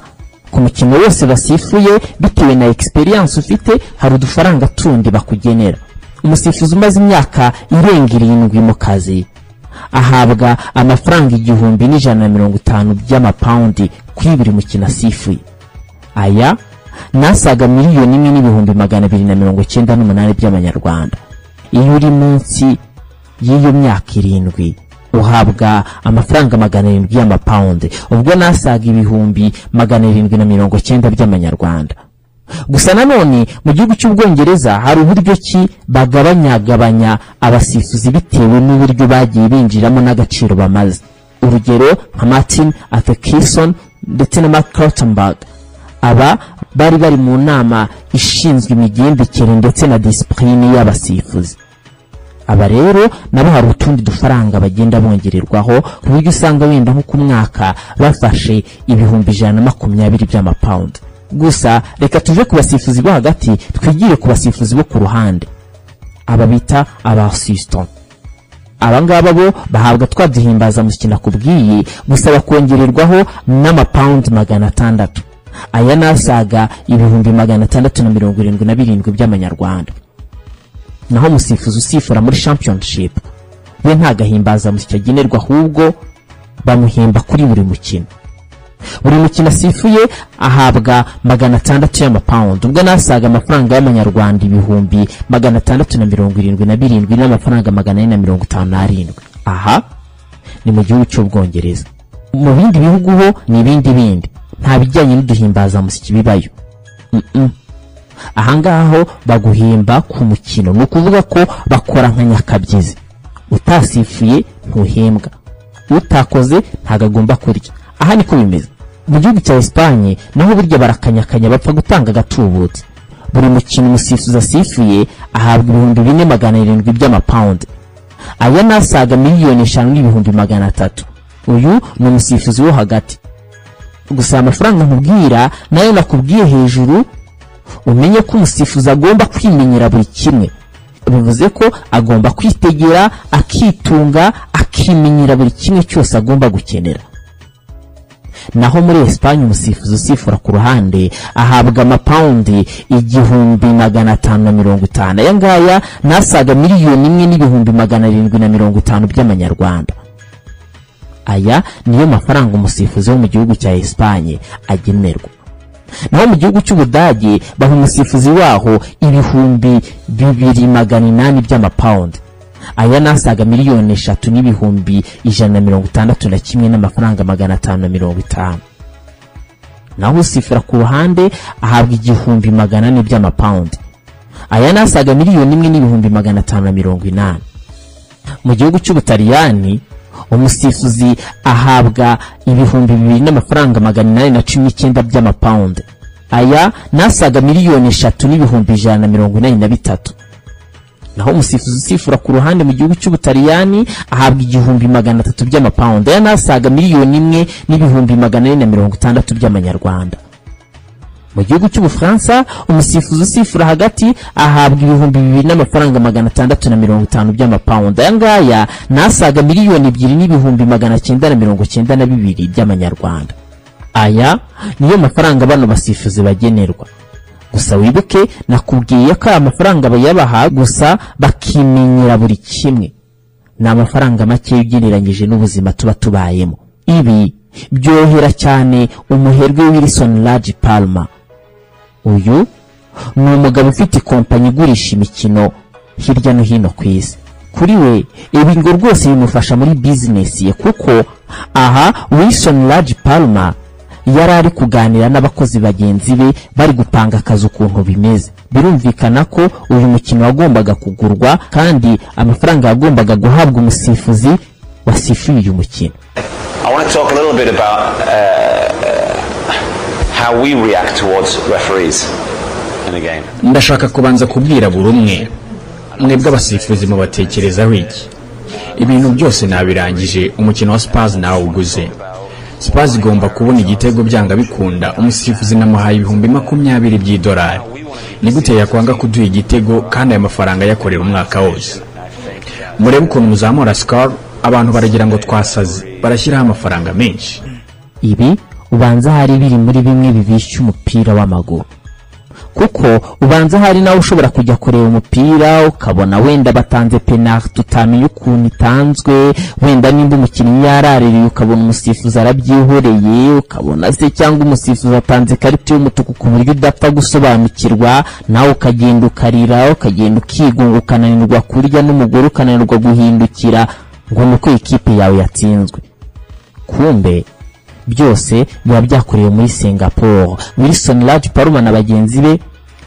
ku mukino wose basifuye bitewe na egisperiyanse ufite hari udufaranga tundi bakugenera umusifuzi umaze imyaka irenga irindwi mu kazi ahabwa amafaranga igihumbi n'ijana na mirongo itanu by'amapawundi kuri buri mukino asifuye aya ni asaga miliyoni imwe n'ibihumbi magana abiri na mirongo icyenda n'umunani by'amanyarwanda iyo uri munsi y'iyo myaka irindwi uhabwa amafaranga magana arindwi y'amapawundi ubwo nasaga ibihumbi magana arindwi na mirongo icyenda by'amanyarwanda gusa nanone mu gihugu cy'ubwongereza hari uburyo ki bagabanyagabanya abasifuzi bitewe n'uburyo bagiye binjiramo n'agaciro bamaze urugero nka martin atekison ndetse na mark Rottenberg aba bari bari mu nama ishinzwe imigendekere ndetse na disipurine y'abasifuzi aba rero nabo hari utundi dufaranga bagenda bongererwaho ku buryo usanga wenda nko ku mwaka bafashe ibihumbi ijana na makumyabiri by'amapawundi gusa reka tuve ku basifuzi bo hagati twigire ku basifuzi bo ku ruhande aba bita abasisito aba ngaba bo bahabwa twa duhimbaza mukina kubwiye gusa bakongererwaho n'amapawundi magana atandatu aya ni asaga ibihumbi magana atandatu na mirongo irindwi na birindwi by'amanyarwanda naho umusifuzi usifura muri championship we nta gahimbaza musyi agenerwa ahubwo bamuhemba kuri buri mukino buri mukino asifuye ahabwa magana atandatu y'amapawundi ubwo nasaga amafaranga y'amanyarwanda ibihumbi magana atandatu na mirongo irindwi na birindwi n'amafaranga magana ane na mirongo itanu n'arindwi aha ni mu gihugu cy'ubwongereza mu bindi bihugu ho ni ibindi bindi nta bijyanye n'uduhimbazamusyi bibayo Mm, mm. ahangaha ho baguhemba ku mukino ni ukuvuga ko bakora nka nyakabyizi utasifuye ntuhembwa utakoze ntabwo agomba kurya aha niko bimeze mu gihugu cya esipanye naho burya barakanyakanya bapfa gutanga agatubutse buri mukino umusifuzi asifuye ahabwa ibihumbi bine magana arindwi by'amapawundi aya ni asaga miliyoni eshanu n'ibihumbi magana atatu uyu ni umusifuzi wo hagati gusa amafaranga nkubwira nayo nakubwiye hejuru umenye ko umusifuzi agomba kwimenyera buri kimwe bivuze ko agomba kwitegera akitunga akimenyera buri kimwe cyose agomba gukenera naho muri esipanye umusifuzi usifura ku ruhande ahabwa amapawundi igihumbi magana atanu na mirongo itanu aya ngaya nasaga miliyoni imwe n'ibihumbi magana arindwi na mirongo itanu by'amanyarwanda aya niyo mafaranga umusifuzi wo mu gihugu cya esipanye agenerwa naho mu gihugu cy'ubudage baha umusifuzi waho ibihumbi bibiri magana inani by'amapawundi aya nasaga miliyoni eshatu n'ibihumbi ijana na mirongo itandatu na kimwe n'amafaranga magana atanu na mirongo itanu naho usifura ku ruhande ahabwa igihumbi magana ane by'amapawundi aya nasaga miliyoni imwe n'ibihumbi magana atanu na mirongo inani mu gihugu cy'ubutaliyani umusifuzi ahabwa ibihumbi bibiri n'amafaranga magana inani na cumi n'icyenda by'amapawundi aya nasaga miliyoni eshatu n'ibihumbi ijana na mirongo inani na bitatu naho umusifuzi usifura ku ruhande mu gihugu cy'ubutaliyani ahabwa igihumbi magana atatu by'amapawundi aya nasaga miliyoni imwe n'ibihumbi magana ane na mirongo itandatu by'amanyarwanda mu gihugu cy'ubufaransa umusifuzi usifura hagati ahabwa ibihumbi bibiri n'amafaranga magana atandatu na mirongo itanu by'amapawundi aya ngaya nasaga miliyoni ebyiri n'ibihumbi magana cyenda na mirongo cyenda na bibiri by'amanyarwanda aya niyo mafaranga bano basifuzi bagenerwa gusa wibuke nakubwiye ko aya mafaranga bayabaha gusa bakimenyera buri kimwe ni amafaranga make ugereranyije n'ubuzima tuba tubayemo ibi byohera cyane umuherwe wilson Lodge palma uyu ni umugabo ufite ikompanyi igurisha imikino hirya no hino ku isi kuri we ibi ngo rwose bimufasha muri bizinesi ye kuko aha wilson Lodge palma yari ari kuganira n'abakozi bagenzi be bari gupanga akazi ukuntu bimeze birumvikana ko uyu mukino wagombaga kugurwa kandi amafaranga yagombaga guhabwa umusifuzi wasifuye uyu mukino I want to talk a little bit about uh, how we react towards referees in a game. ndashaka kubanza kubwira buri umwe mwebwe abasifuzi mubatekerezaho iki ibintu byose nabirangije umukino wa sipazi nawuguze sipazi igomba kubona igitego byanga bikunda umusifuzi namuhaye ibihumbi makumyabiri by'idolari ni gute yakwanga kuduha igitego kandi ayo mafaranga ayakorera umwaka wose murebe ukuntu muzamura sikoro abantu baragira ngo twasaze barashyiraho amafaranga menshi ibi ubanza hari biri muri bimwe bibishya umupira w'amaguru kuko ubanza hari nawe ushobora kujya kureba umupira ukabona wenda batanze penaliti utamenye ukuntu itanzwe wenda nimba umukinnyi yaraririye ukabona umusifuzi arabyihoreye ukabona se cyangwa umusifuzi atanze ikarita y'umutuku ku buryo udapfa gusobanukirwa nawe ukagenda ukarira ukagenda ukigunga ukananirwa kurya n'umugore ukananirwa guhindukira ngo ni uko ikipe yawe yatsinzwe kumbe byose biba byakorewe muri singapore wilson Lodge Palmer na bagenzi be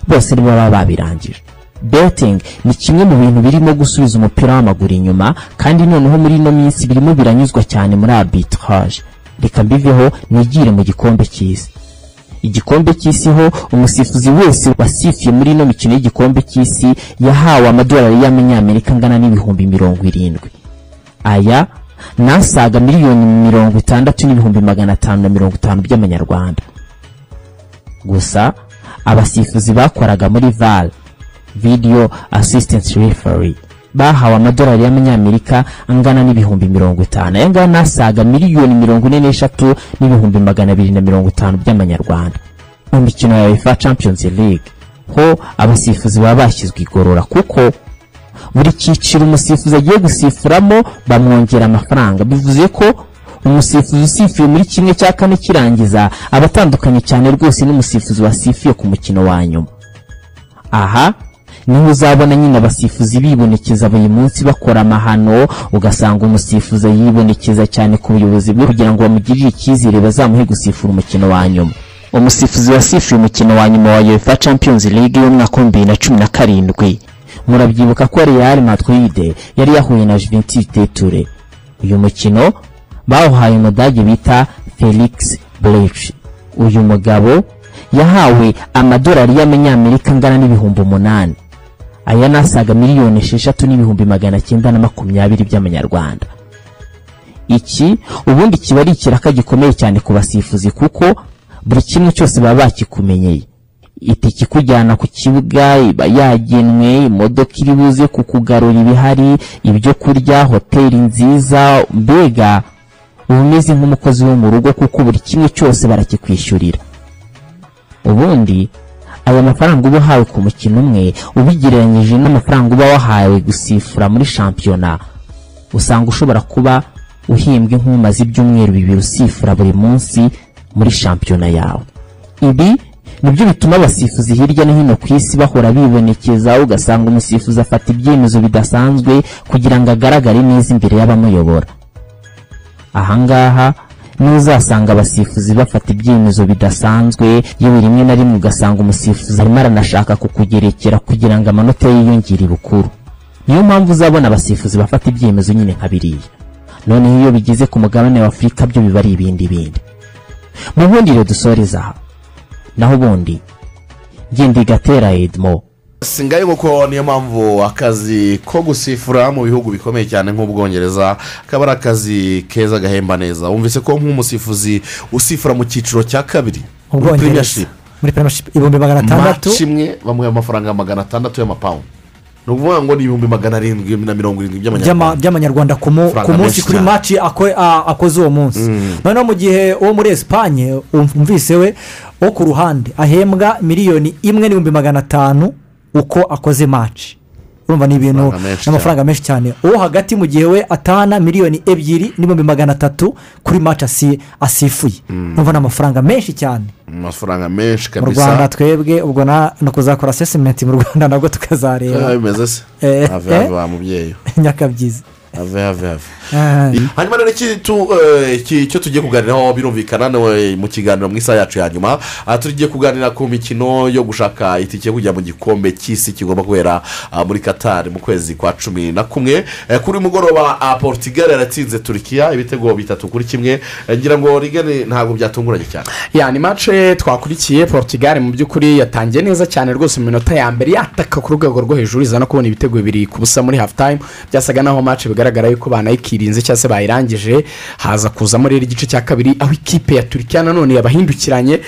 bose baba babirangije betingi ni kimwe mu bintu birimo gusubiza umupira w'amaguru inyuma kandi noneho muri ino minsi birimo biranyuzwa cyane muri arbitrage reka mbiveho nigire mu gikombe cy'isi igikombe cy'isi ho umusifuzi wese wasifiye muri ino mikino y'igikombe cy'isi yahawe amadolari y'amanyamerika angana n'ibihumbi mirongo irindwi aya nasaga miliyoni mirongo itandatu n'ibihumbi magana atanu na mirongo itanu by'amanyarwanda gusa abasifuzi bakoraga muri val video assistance referee bahawe amadolari y'amanyamerika angana n'ibihumbi mirongo itanu aya ngaya nasaga miliyoni mirongo ine n'eshatu n'ibihumbi magana abiri na mirongo itanu by'amanyarwanda mu mikino ya uefa champions league ho abasifuzi baba bashyizwe igorora kuko buri cyiciro umusifuzi agiye gusifuramo bamwongera amafaranga bivuze ko umusifuzi usifuye muri kimwe cya kane kirangiza aba atandukanye cyane rwose n'umusifuzi wasifuye ku mukino wa nyuma aha niho uzabona nyine abasifuzi bibonekeza buri munsi bakora amahano ugasanga umusifuzi yibonekeza cyane ku buyobozi bwe kugira ngo bamugirire icyizere bazamuhe gusifura umukino wa nyuma umusifuzi wasifuye umukino wa nyuma wa UEFA Champions League y'umwaka wa bibiri na cumi na karindwi murabyibuka ko real madrid yari yahuye na juventus teture uyu mukino bawuhaye umudage bita felix blech uyu mugabo yahawe amadolari y'amanyamerika angana n'ibihumbi umunani aya nasaga miliyoni esheshatu n'ibihumbi magana cyenda na makumyabiri by'amanyarwanda iki ubundi kiba ari ikiraka gikomeye cyane ku basifuzi kuko buri kimwe cyose baba bakikumenyeye itike ikujyana ku kibuga iba yagenwe imodoka iri buze kukugarura ibihari ibyo kurya hoteli nziza mbega uba umeze nk'umukozi wo mu rugo kuko buri kimwe cyose barakikwishyurira ubundi aya mafaranga uba uhawe ku mukino umwe ubigereranyije n'amafaranga uba wahawe gusifura muri shampiyona usanga ushobora kuba uhimbwe nk'umaze ibyumweru bibiri usifura buri munsi muri shampiyona yawe ibi nibyo bituma abasifuzi hirya no hino ku isi bahora bibonekeza ugasanga umusifuzi afata ibyemezo bidasanzwe kugira ngo agaragare neza imbere y'abamuyobora ahangaha n'uzasanga abasifuzi bafata ibyemezo bidasanzwe yewe rimwe na rimwe ugasanga umusifuzi arimo aranashaka kukugerekera kugira ngo amanota ye yiyongere bukuru niyo mpamvu uzabona abasifuzi bafata ibyemezo nyine nka biriya noneho iyo bigeze ku mugabane wa afurika byo biba ari ibindi bindi mu bundi rero dusoreza aha naho ubundi ngendigatera edmo singaye nk'uko niyo mpamvu akazi ko gusifura mu bihugu bikomeye cyane nk'ubwongereza kaba ari akazi keza gahemba neza wumvise ko nk'umusifuzi usifura mu cyiciro cya kabiri mu bwongereza Premiership, muri premiership ibihumbi magana atandatu maci imwe bamuha amafaranga magana atandatu y'amapawundi ni ukuvuga ngo ni ibihumbi magana arindwi na mirongo irindwi by'ama- by'amanyarwanda by'amanyarwanda ku mu- Faranga ku munsi menshi kuri cyane. maci ako- a- akoze uwo munsi noneho mu gihe uwo muri esipanye umvise we wo ku ruhande ahembwa miliyoni imwe n'ibihumbi magana atanu uko akoze maci urumva ni ibintu Amafaranga menshi n'amafaranga menshi cyane uwo hagati mu gihe we atahana miliyoni ebyiri n'ibihumbi magana atatu kuri maci asi- asifuye urumva ni amafaranga menshi cyane amafaranga menshi mu kabisa rwanda twebwe ubwo na no kuzakora asesimenti mu rwanda biba nabwo tukazareba bimeze se Eh, have have wa mubyeyi nyakabyizi have have have Ah. hanyuma rero iki tu- eh, iki- icyo tugiye kuganiraho birumvikana nawe mu kiganiro mu isaha yacu ya nyuma aha tugiye kuganira ku mikino yo gushaka itike yo kujya mu gikombe cy'isi kigomba kubera ah, muri katari mu kwezi kwa cumi na kumwe Eh, kuri uyu mugoroba ah, portugal yaratsinze turikiya ibitego bitatu kuri kimwe Eh, ngira ngo rigane ntabwo byatunguranye cyane ya ni mace twakurikiye portugal mu by'ukuri yatangiye neza cyane rwose mu minota ya mbere yataka ku rwego rwo hejuru iza no kubona ibitego bibiri ku busa muri hafu tayimu byasaga naho mace bigaragara yuko banayikirinze cyangwa se bayirangije haza kuzamo rero igice cya kabiri aho ikipe ya turikiya nanone yabahindukiranye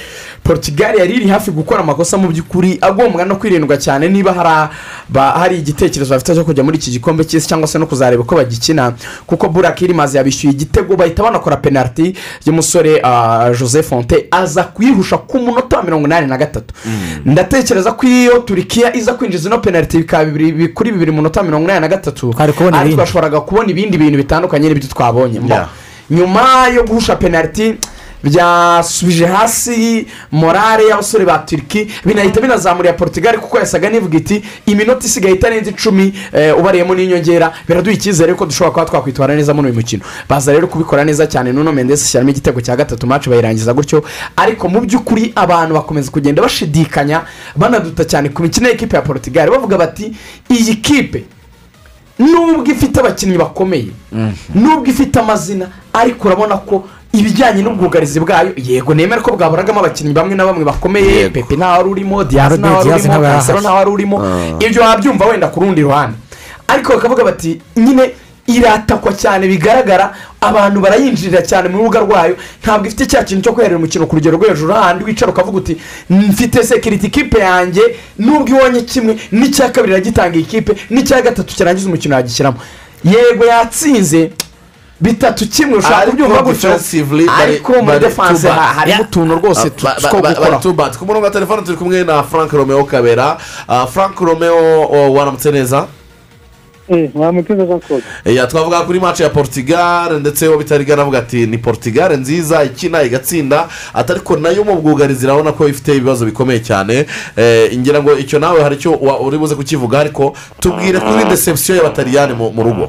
portugal yari iri hafi gukora amakosa mu by'ukuri agombwa no kwirindwa cyane niba hari aba- hari igitekerezo bafite cyo kujya muri iki gikombe cy'isi cyangwa se no kuzareba uko bagikina kuko burake irimaze yabishyuye igitego bahita banakora penaliti y'umusore ah, joseph fonte aza kuyihusha ku munota wa mirongo inani na gatatu ndatekereza ko iyo turikiya iza kwinjiza ino penaliti bikaba bibiri- bi- kuri bibiri mu munota wa mirongo inani na gatatu Twari kubona ariko ibindi. twashoboraga kubona ibindi bintu bitandukanye n'ibyo twabonye Mbo. Yeah. nyuma yo guhusha penaliti byasubije hasi morale y'abasore ba turiki binahita binazamurira portugal kuko yasaga n'ivuga iti iminota isigaye itarenze icumi eh, ubariyemo n'inyongera biraduha icyizere ko dushobora kuba twakwitwara neza muri uyu mukino baza rero kubikora neza cyane nuno mendes ashyiramo igitego cya gatatu mace bayirangiza gutyo ariko mu by'ukuri abantu bakomeza kugenda bashidikanya banaduta cyane ku mikino y'ikipe ya portugal bavuga bati iyi kipe nubwo ifite abakinnyi bakomeye nubwo ifite amazina ariko urabona ko ibijyanye n'ubwugarizi bwayo yego nemera ko bwaburagamo abakinnyi bamwe na bamwe bakomeye Yego. pepe ntawe wari urimo diyazi ntawe wari Diaz urimo ntawe yari kansero ahari. ntawe wari urimo ibyo wabyumva wenda ku rundi ruhande ariko bakavuga bati nyine iratakwa cyane bigaragara abantu barayinjirira cyane mu rubuga rwayo ntabwo ifite cya kintu cyo kwerera umukino ku rugero rwo hejuru hahandi wicara ukavuga uti mfite sekiriti ikipe yanjye nubwo ibonye kimwe n'icya kabiri iragitanga ikipe n'icya gatatu kirangiza umukino yagishyiramo yego yatsinze bitatu kimwe ushobaka kubyumva gutyo defensively bari- ariko muri bari defanse too bad. harimo utuntu rwose tu- Ba- ba- two ba- gukora bari too bad. ku murongo wa telefone turi kumwe na frank romeo kabera Ah, frank romeo oh, waramutse neza mwamuteze gakoze Ya, twavuga kuri match ya portugal ndetse uwo bitarigana avuga ati ni portugal nziza ikina igatsinda ati ariko nayo mu bwugarizi urabona ko ifite ibibazo bikomeye cyane Eh, ngira ngo icyo nawe hari icyo wa- uri buze kukivuga ariko tubwire kuri deception y'abataliyani mu mu rugo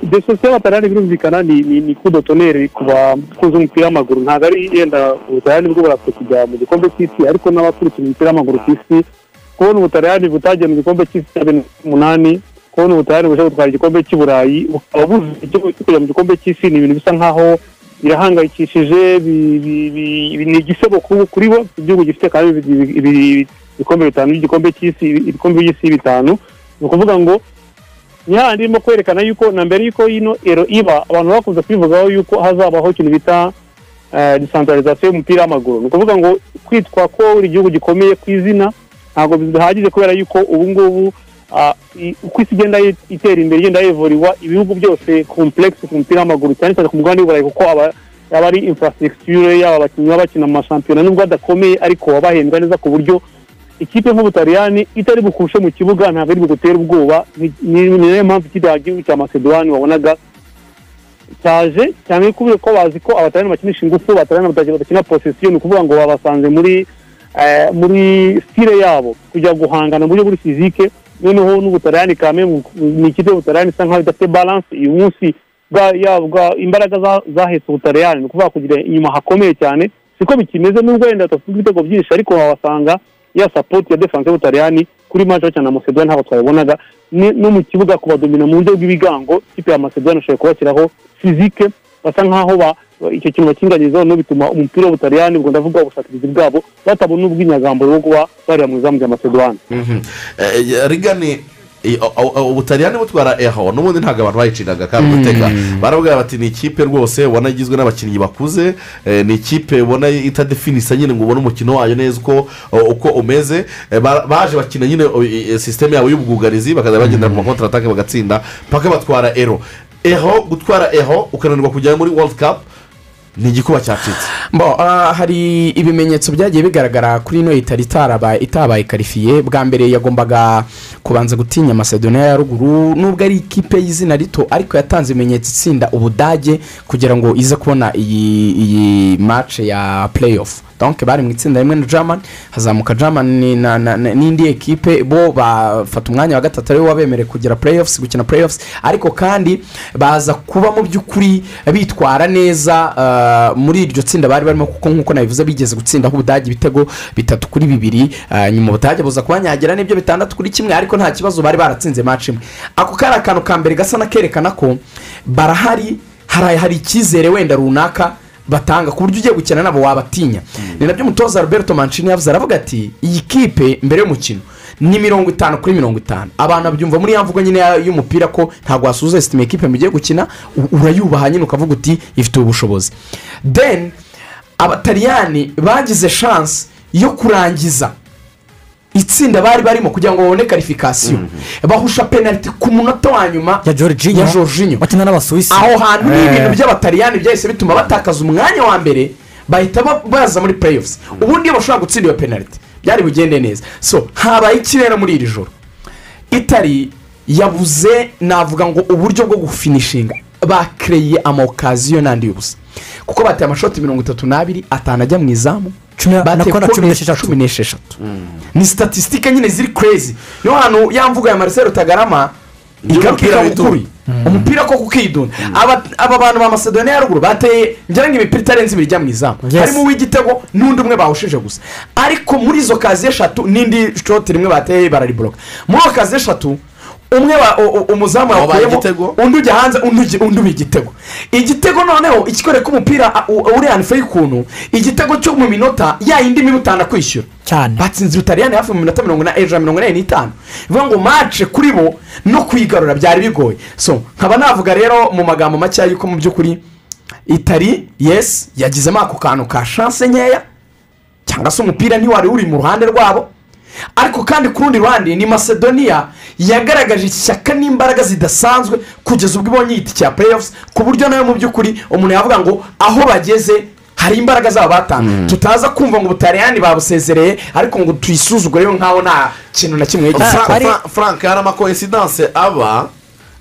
desosiyo batarari birumvikana ni ni ni kudo toneri ku bakunze umupira w'amaguru ntabwo ari yenda ubutarani bwo burapfa kujya mu gikombe cy'isi ariko n'abakurikira umupira w'amaguru ku isi kubona ubutarani butagiye mu gikombe cy'isi cya bibiri na cumi n'umunani kubona ubutarani bushobora gutwara igikombe cy'i burayi bukaba buzi icyo cyo kujya mu gikombe cy'isi ni ibintu bisa nkaho birahangayikishije bi- bi- bi- bi- ni igisebo ku- kuri bo igihugu gifite kandi ibi- ibi- ibi- ibikombe bitanu by'igikombe cy'isi ibikombe by'isi bitanu ni ukuvuga ngo niha ndimo kwerekana yuko na mbere yuko ino ero iba abantu bakunze kwivugaho yuko hazabaho ikintu bita disantarizasiyo y'umupira w'amaguru ni ukuvuga ngo kwitwa ko buri gihugu gikomeye ku izina ntabwo bihagije kubera yuko ubu ngubu ah, i- uko isi igenda yi- itera imbere igenda yivuriwa ibihugu byose komplekisi ku mupira w'amaguru cyane cyane ku mugabane w'uburayi kuko aba aba ari infrastructure yaba abakinnyi baba bakina mu mashampiyona nubwo adakomeye ariko wabahembwa neza ku buryo ikipe nk'ubutaliyani itari bukushe mu kibuga ntabwo ari bugutera ubwoba ni ni- ni nayo mpamvu ikipe ya gihugu cya macedoine wabonaga cyaje cyane kubera ko bazi ko abataliyani bakinisha ingufu abataliyani badakina- badakina posisiyo ni ukuvuga ngo babasanze muri eh, muri sitire yabo kujya guhangana mu buryo buri fizike noneho n'ubutaliyani kame ni ikipe y'ubutaliyani isa nkaho idafite balanse uyu munsi bwa- ya- bwa- imbaraga za- zahetse ubutaliyani ni ukuvuga kugira inyuma hakomeye cyane siko bikimeze nubwo wenda badafite ibitego byinshi ariko wabasanga ya sapoti ya defanse y'ubutaliyani kuri mace cyane na macedoine ntabwo twabibonaga ni- no mu kibuga kubadomina mu buryo bw'ibigango ikipe ya macedoine ishobora kubashyiraho fizike basa nkaho ba- ba- icyo kintu bakinganyirizaho no bituma umupira w'ubutaliyani ubwo ndavuga ubushakirizi bwabo batabona ubw'inyagamburo bwo kuba barira mu izamu rya macedoine Mhm. Eh, eh, rigani eh, o- o- o- ubutaliyani butwara eho n'ubundi ntabwo abantu bayiciraga kandi gutega barabwira bati ni ikipe rwose ubona igizwe n'abakinnyi bakuze eh, ni ikipe ubona itadefinisa nyine ngo ubone umukino wayo neza uko uko umeze Eh, ba- baje bakina nyine o- i- i- sisiteme yabo y'ubwugarizi bakazajya bagenda mu makontra atake bagatsinda mpaka batwara ero eho gutwara eho ukananirwa kujya muri world cup ni igikuba cyacitse Mbo, ah, hari ibimenyetso byagiye bigaragara kuri ino itari itarabaye itabaye karifiye bwa mbere yagombaga kubanza gutinya macedonia ya ruguru nubwo ari ikipe y'izina rito ariko yatanze ibimenyetso itsinda ubudage kugira ngo ize kubona iyi iyi mace ya playoff donc bari mu itsinda rimwe na german hazamuka german ni- na- na- na- n'indi ekipe bo bafata umwanya wa gatatu ariwe wabemerewe kugera playoffs gukina playoffs ariko kandi baza kuba mu by'ukuri bitwara neza ah, muri iryo tsinda bari barimo kuko nk'uko nabivuze bigeze gutsindaho ubudage ibitego bitatu kuri bibiri ah, nyuma ubudage buza kubanyagira n'ibyo bitandatu kuri kimwe ariko nta kibazo bari baratsinze match imwe ako kari akantu ka mbere gasa n'akerekana ko barahari hari hari icyizere wenda runaka batanga ku buryo ugiye gukina nabo wabatinya ni nabyo umutoza roberto mancini yavuze aravuga ati iyi kipe mbere y'umukino ni mirongo itanu kuri mirongo itanu abantu babyumva muri ya mvugo nyine ya- y'umupira ko ntabwo wasuhuza sitime ikipe mugiye gukina u- urayubaha nyine ukavuga uti ifite ubushobozi then abataliyani bagize shansi yo kurangiza itsinda bari barimo kugira ngo babone karifikasiyo bahusha penaliti ku munota wa nyuma ya georginho ya Jorginho. bakina n'abasuwisi aho hantu ni Eh. ibintu by'abataliyani byahise bituma batakaza umwanya wa mbere bahita ba- baza muri playoffs ubundi iyo bashobora gutsinda iyo penaliti byari bugende neza so habaye ikirere muri iri joro itari yabuze navuga ngo uburyo bwo gufinishinga bakereye amaokaziyo n'andi y'ubusa kuko bateye amashoti mirongo itatu n'abiri atanu ajya mu izamu Cumi na- na bateye kona cumi kone n'esheshatu. cumi n'esheshatu ni statisitike nyine ziri kerezi niyo hantu ya mvuga ya marcel tagarama igaruka umupira ikawukuri umupira ko kukidunda aba aba bantu ba macedonia ya ruguru bateye ngira ngo imipira itarenze ibiri ijya mu izamu Yes. harimo uw'igitego n'undi umwe bawushije gusa ariko muri izo kazi eshatu n'indi shoti rimwe bateye barariboroka muri izo kazi eshatu umwe wa- u- u- umuzamu Wabaye yakuyemo igitego. undi ujya hanze undi ugi- undi uba igitego igitego noneho ikikwereka umupira u- uri hanifu y'ukuntu igitego cyo mu minota ya yindi mibi utanakwishyura cyane batsinze ubutaliyani hafi mu minota mirongo ine ijana na mirongo inani n'itanu bivuga ngo mace kuri bo no kuyigarura byari bigoye so nkaba navuga rero mu magambo makeya yuko mu by'ukuri itari yesi yagizemo ako kantu ka shanse nkeya cyangwa se umupira ntiwari uri mu ruhande rwabo ariko kandi ku rundi ruhande ni macedonia yagaragaje ishyaka n'imbaraga zidasanzwe kugeza ubwo ibonye igiti cya playoffs ku buryo nawe mu by'ukuri umuntu yavuga ngo aho bageze hari imbaraga zabo batanga tutaza kumva ngo ubutaliyani babusezereye ariko ngo tuyisuzugureyo nkaho nta kintu na kimwe Fra- yagize Fra- frank hari amakoinsidanse aba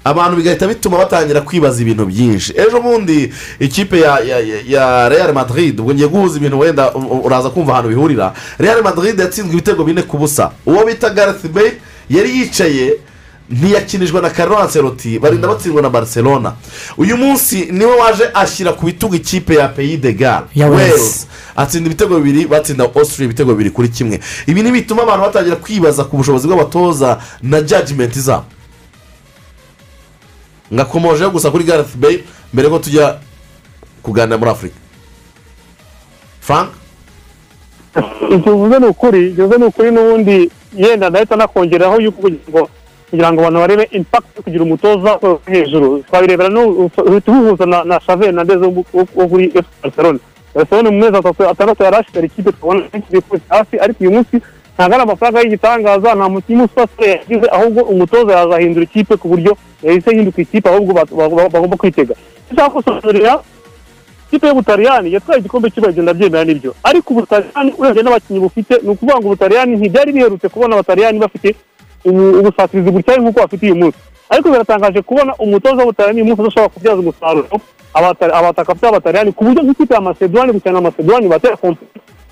abantu bigahita bituma batangira kwibaza ibintu byinshi ejo bundi ikipe ya ya- ya- ya real madrid ubwo ngiye guhuza ibintu wenda u- u- uraza kumva ahantu bihurira real madrid yatsinzwe ibitego bine ku busa uwo bita gareth bale yari yicaye ntiyakinishwa na Carlo Ancelotti barinda batsindwa na barcelona uyu munsi niwe waje ashyira ku bitugu ikipe ya peyi de gare Ya Wales. atsinda ibitego bibiri batsinda ositiri ibitego bibiri kuri kimwe ibi ni bituma abantu batangira kwibaza ku bushobozi bw'abatoza na jajimenti zabo ngakomojeho gusa kuri gareth bale mbere ko tujya kuganira muri afurika frank ibyo uvuze ni ukuri ibyo uvuze ni ukuri n'ubundi yenda ndahita nakongeraho yuko kugira ngo kugira ngo abantu barebe impakiti yo kugira umutoza wo hejuru twabirebera n'u- uhita uhuza na na shave na ndeze wo wo- wo kuri efu barcelona barcelona mu mezi atatu atandatu yarashyize ikipe twabona benshi bifuza hasi ariko uyu munsi ntabwo ari amafaranga y'igitangaza nta mukinnyi usasura yagize ahubwo umutoza yazahindura ikipe ku buryo yahise hinduka ikipe ahubwo ba- ba- ba- bagomba kwitega ndashaka gusobanurira ikipe y'ubutaliyani yatwaye igikombe cy'uragenda byemera n'ibyo ariko ubutaliyani urebye n'abakinnyi bufite ni ukuvuga ngo ubutaliyani ntibyari biherutse kubona abataliyani bafite ubu- ubusatirizi butyaye nk'uko bafite uyu munsi ariko biratangaje kubona umutoza w'ubutaliyani uyu munsi udashobora kubyaza umusaruro abata- abataka by'abataliyani ku buryo nk'ikipe ya masedoni gukina na masedoni batera kompani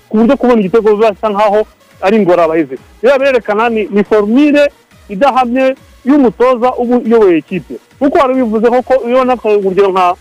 ku buryo kubona igitego bisa nkaho ari ingorabahizi rero birerekana ni ni formire idahamye y'umutoza uba uyoboye ikipe kuko wari ubivuzeho ko iyo naka urugero nka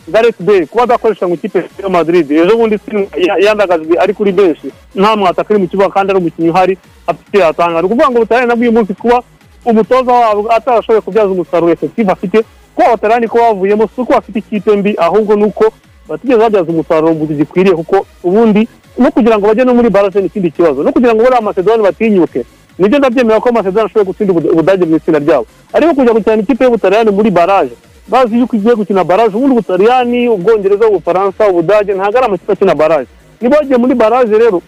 gareth bale kuba adakoresha mu ikipe ya madrid ejo bundi si- ya- yandagajwe ari kuri benshi nta mwataka uri mu kibuga kandi ari umukinnyi uhari afite yatanga ni ukuvuga ngo butarane na bw'uyu munsi kuba umutoza wabo atarashoboye kubyaza umusaruro efekitivu afite kuba batarani ko bavuyemo si uko bafite ikipe mbi ahubwo ni uko batigeze babyaza umusaruro mu gihe gikwiriye kuko ubundi no kugira ngo bajye no muri barase ni ikindi kibazo no kugira ngo buriya amasedoni batinyuke nibyo ndabyemera ko amasedoni ashobora gutsinda Ubud- ubudage mu itsinda ryabo ariko kujya gukina ikipe y'ubutariyani muri baraje bazi yuko igiye gukina baraje ubundi ubutariyani ubwongereza ubufaransa ubudage ntabwo ari amakipe akina baraje niba wagiye muri baraje rero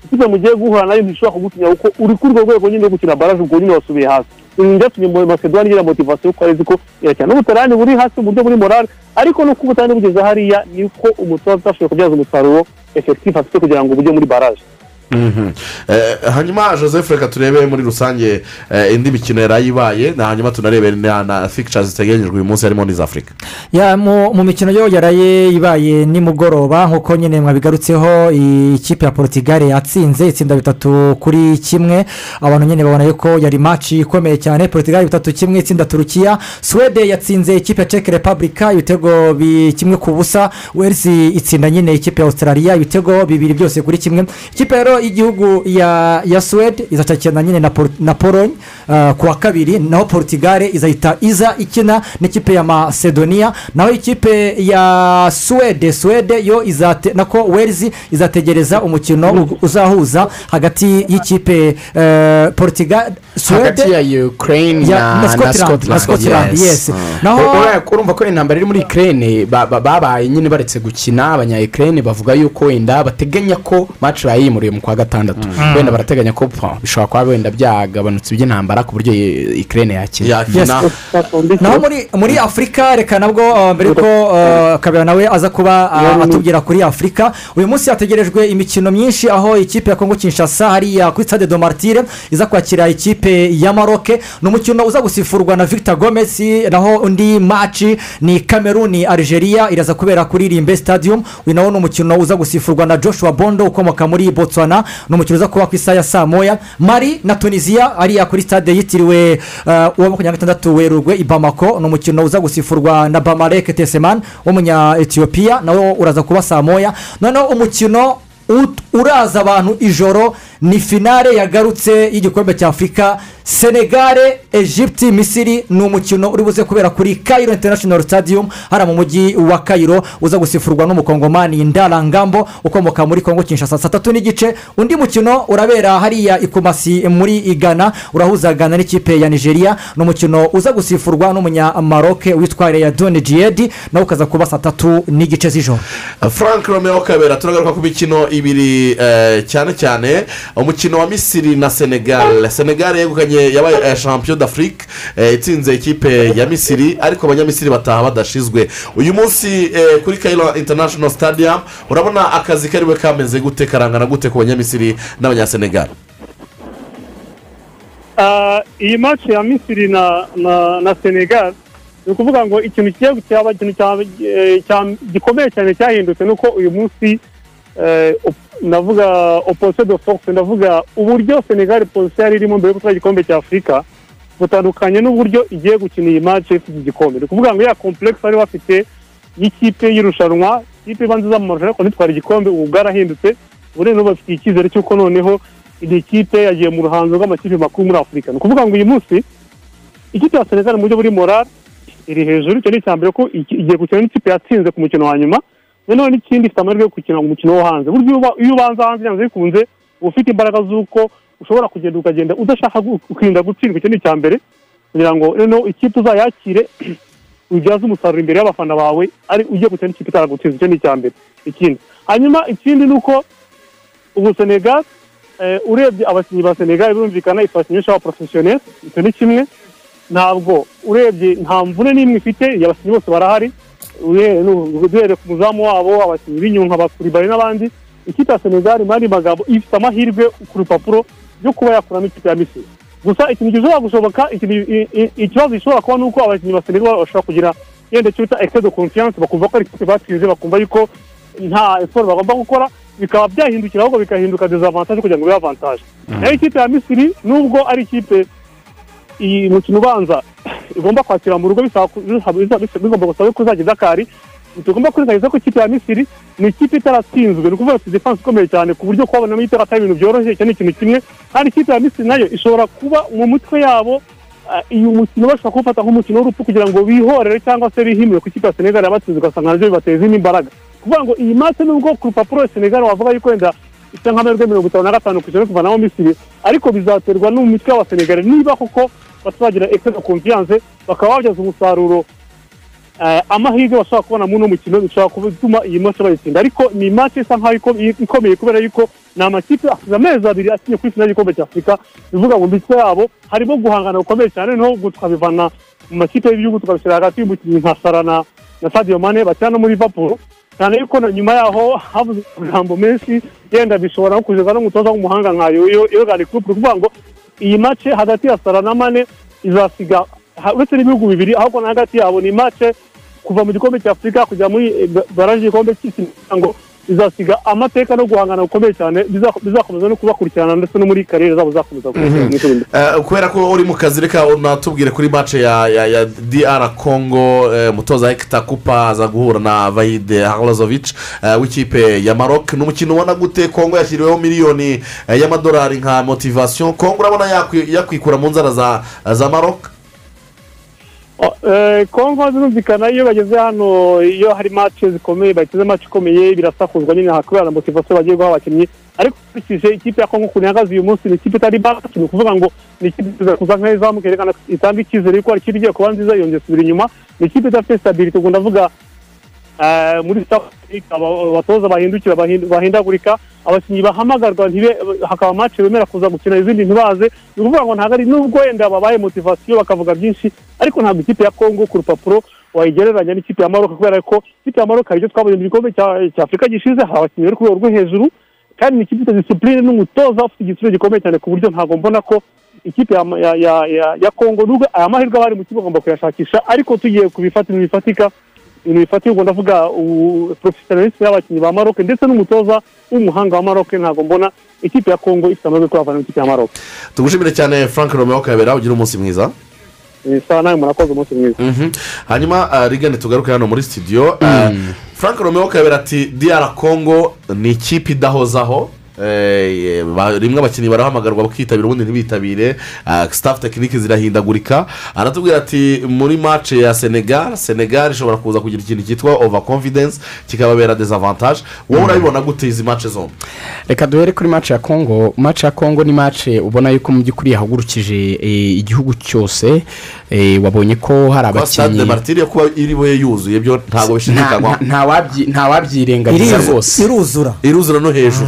ikipe mugiye guhura nayo ntishobora kugutinya kuko uri kuri urwo rwego nyine rwo gukina baraje ubwo nyine wasubiye hasi ibi byatumye mo- makedoni igira motivasiyo kuko arizi ko irakina n'ubutarani buri hasi mu buryo muri morale ariko nuko ubutarani bugeze hariya niko umutoza utashoboye kubyaza umusaruro efekitifu afite kugira ngo bujye muri baraje Mhm. Eh, hanyuma joseph reka turebe muri rusange eh, indi mikino yari ayibaye na hanyuma tunarebe na- na fikishazi ziteganyijwe uyu munsi harimo n'iza afurika Ya, mu mu mikino yo yaraye ibaye nimugoroba nk'uko nyine mwabigarutseho i- ikipe ya porutigali yatsinze itsinda bitatu kuri kimwe abantu nyine babona yuko yari maci ikomeye cyane porutigali bitatu kimwe itsinda turukiya suwede yatsinze ikipe ya ceke repubulika ibitego bi- kimwe ku busa welsi itsinda nyine ikipe ya australia ibitego bibiri byose kuri kimwe ikipe rero y'igihugu ya ya suwede izacakirana nyine na Por- na polonye ah, ku wa kabiri naho porutigali izahita iza ikina n'ikipe ya macedonia naho ikipe ya suwede suwede yo izate nako welzi izategereza umukino u- uzahuza hagati y'ikipe eh, portugal hagati ya suwede ukraine Ya- na na Scotland, na Scotland, yes. Naho- naho urumva ko intambara iri muri ukraine ba- ba- babaye nyine baretse gukina abanya ukraine bavuga yuko wenda bateganya ko match bayimuriye mu kwa gatandatu Mm. wenda barateganya ko pfa, bishobora kuba wenda byagabanutse iby'intambara ku buryo i- ukraine yakina Yes. naho muri muri afurika reka nabwo uh, mbere ko uh, kabera nawe aza kuba uh, atubwira kuri afurika uyu munsi hategerejwe imikino myinshi aho ikipe ya kongo kinshasa hariya kuri stade do martire iza kwakira ikipe ya maroke ni umukino uza gusifurwa na victor gomez naho undi maci ni kameruni algeria iraza kubera kuri rimbe stadium uyu nawo ni umukino uza gusifurwa na joshua bondo ukomoka muri botswana ni umukino uza kuba ku isaha ya saa moya mari na tunisiya ariya kuri stade yitiriwe uh, uwa makumyabiri na gatandatu werurwe i bamako ni umukino uza gusifurwa na bamareke teseman w'umunya etiyopiya nawo uraza kuba saa moya noneho umukino ut- uraza abantu ijoro ni finale yagarutse y'igikombe cya afurika senegare egypte misiri ni umukino uri buze kubera kuri kayiro international stadium hariya mu mujyi wa kayiro uza gusifurwa n'umukongomani ndarangambo ukomoka muri kongo kinshasa saa tatu n'igice undi mukino urabera hariya ikumasi muri igana urahuza gana n'ikipe ya nigeria ni umukino uza gusifurwa n'umunyamaroke witwa ya doni jiyedi nawe ukaza kuba saa tatu n'igice z'ijoro frank romeo kabera turagaruka ku mikino ibiri eh, cyane cyane umukino wa misiri na senegal senegal yegukanye yabaye eh, champion d'afrique eh, itsinze ikipe ya misiri ariko abanyamisiri bataha badashizwe uyu munsi eh, kuri kayiro international stadium urabona akazi kariwe kameze gute karangana gute ku banyamisiri n'abanyasenegal Ah, iyi match ya misiri na na na senegal ni ukuvuga ngo ikintu kigiye cyaba ikintu cya- eh, cya- gikomeye cyane cyahindutse ni uko uyu munsi eh, op- ndavuga opposition de force ndavuga uburyo senegal polisi yari irimo mbere yo gutwara igikombe cya afurika butandukanye n'uburyo igiye gukina iyi match ifite igikombe ni ukuvuga ngo ya complex bari bafite y'ikipe y'irushanwa ikipe iba nziza mu marushanwa ariko ntitwara igikombe ubu bwarahindutse ubu rero bafite icyizere cy'uko noneho iyi kipe yagiye mu ruhango rw'amakipe makuru muri afurika ni ukuvuga ngo uyu munsi ikipe ya senegal mu buryo buri morale iri hejuru icyo ni icya mbere ko iki- igiye gukina n'ikipe yatsinze ku mukino wa nyuma noneho n'ikindi ifite amahirwe yo gukina umukino wo hanze burya iyo uba- iyo ubanza hanze byanze bikunze uba ufite imbaraga z'uko ushobora kugenda ukagenda udashaka gu- kwirinda gutsindwa icyo ni icya mbere kugira ngo noneho ikipe uzayakire ubyaze umusaruro imbere y'abafana bawe ari ugiye gukina n'ikipe itaragutsinze icyo ni icya mbere ikindi hanyuma ikindi ni uko ubu senegal eh, eh, urebye abakinnyi ba senegali birumvikana ifasha inyinshi aba porofesiyoneri icyo ni kimwe ntabwo urebye nta mvune n'imwe ifite iyo abakinnyi bose barahari uhere- nu- duhereye ku muzamu wabo abakinnyi b'inyunka bakuribare n'abandi ikipe ya senegali mu yandi magambo ifite amahirwe ku rupapuro yo kuba yakuramo ikipe ya misiri gusa ikintu gishobora gushoboka ikintu- i- i- ikibazo gishobora kuba ni uko abakinnyi ba senegali bashobora kugira yenda icyo bita excess de confiance bakumva ko ari ikipe batsinze bakumva yuko nta siporo bagomba gukora bikaba byahindukira ahubwo bikahinduka dezavantage kugira ngo bibe avantage nayo ikipe ya misiri nubwo ari ikipe iyi mukino ubanza igomba kwakira mu rugo bisaba ku- bisaba- bisaba- bigomba gusaba ko izajya idakari tugomba kwirengagiza ko ikipe ya misiri ni ikipe itaratsinzwe ni ukuvuga ati defanse ikomeye cyane ku buryo kubabonamo itara atari ibintu byoroshye icyo ni ikintu kimwe kandi ikipe ya misiri nayo ishobora kuba mu mitwe yabo ah, uyu mukino bashobora kuwufata nk'umukino w'urupfu kugira ngo bihorere cyangwa se bihimire ku ikipe ya senegali yabatsinze ugasanga nabyo bibateza indi mbaraga kuvuga ngo iyi mate nubwo ku rupapuro senegali wavuga yuko wenda ifite nk'amahirwe mirongo itanu na gatanu ku ijana yo kuvanamo misiri ariko bizaterwa no mu mitwe y'abasenegali niba koko batazagira excess de confiance bakaba babyaza umusaruro eh, amahirwe bashobora kubona muri uno mukino bishobora gutuma iyi mace bayitsinda ariko ni mace isa nkaho iko- ikomeye kubera yuko ni amakipe asize amezi abiri akinye kuri finali y'igikombe cya afurika bivuga ngo mbitse yabo harimo guhangana gukomeye cyane noneho tukabivana mu makipe y'ibihugu tukabishyira hagati y'umukinnyi nka sara na na sadio mane bakina no muri liverpool cyane yuko na nyuma yaho havuze amagambo menshi yenda bishobora no kugeza n'umutoza w'umuhanga nka yoyo yorgani kurupu ni ukuvuga ngo iyi mace hagati ya sara na mane izasiga ha- uretse n'ibihugu bibiri ahubwo na hagati yabo ni mace kuva mu gikombe cya afurika kujya muri eh, ba- baraje y'igikombe cy'isi kugira ngo izasiga amateka no guhangana gukomeye cyane biza- bizakomeza no kubakurikirana ndetse no muri kariyeri zabo zakomeza gukurikirana mu itorero. Eh, kubera ko uri mu kazi reka unatubwire kuri mace ya ya ya dr congo eh, umutoza hegita kupa aza guhura na vahide harazovic eh, w'ikipe ya maroc ni umukino ubona gute congo yashyiriweho miliyoni eh, y'amadolari nka motivasiyo congo urabona yakwi- yakwikura mu nzara za za maroc Eh, kongo zirumvikana iyo bageze hano iyo hari mace zikomeye bagize mace ikomeye birasakuzwa nyine aha kubera na motivasiyo bagiye guha abakinnyi ariko ukurikije ikipe ya kongo ukuntu ihagaze uyu munsi ni ikipe itari baka ni ukuvuga ngo ni ikipe iza kuza nk'izamuka yerekana ko itanga icyizere yuko hari ikipe igiye kuba nziza yongera isubira inyuma ni ikipe idafite stability ubwo ndavuga Eh, muri South Africa aba- abatoza bahindukira bahindu- bahindagurika abakinnyi bahamagarwa ntibe hakaba mace bemera kuza gukina izindi ntibaze ni ukuvuga ngo ntabwo ari nubwo wenda babaye motivasiyo bakavuga byinshi ariko ntabwo ikipe ya kongo ku rupapuro wayigereranya n'ikipe ya maroc kubera ko ikipe ya maroc hari ibyo twabonye mu gikombe cya cya afurika gishize hari abakinnyi bari ku rwego rwo hejuru kandi ni ikipe ifite disipurine n'umutoza ufite igitsure gikomeye cyane ku buryo ntabwo mbona ko ikipe ya, ya, ya, ya, ya kongo nubwo aya mahirwe abari mu kigo bagomba kuyashakisha ariko tugiye ku bifata ibintu bifatika ibintu bifatirwa ndavuga porofesiyonelisime y'abakinnyi ba maroc ndetse n'umutoza w'umuhanga wa maroc ntabwo mbona ikipe ya kongo ifite amahirwe yo kuhavana n'ikipe ya maroc tugushimire cyane frank romeo kabera ugira umunsi mwiza Eh, sawa nawe murakoze umunsi mwiza hanyuma uh, rigane tugaruke hano muri studio uh, frank romeo kabera ati dr congo ni ikipe idahozaho Eh, ba- rimwe abakinnyi barahamagarwa bakitabira ubundi ntibitabire uh, staff tekinike zirahindagurika aratubwira ati muri mace ya senegal senegal ishobora kuza kugira ikintu cyitwa over confidence kikababera desavantage wowe urabibona gute izi mace zombi reka duhere kuri mace ya kongo mace ya kongo ni mace ubona yuko mu by'ukuri yahagurukije eh, igihugu cyose eh, wabonye ko hari kuba stade de abakinnyi martiri yo kuba iriwe yuzuye byo ntabwo nta- bishidikanywaho nta- nta wabyi- nta wabyirengagiza Irizu- rwose iruzura iruzura no hejuru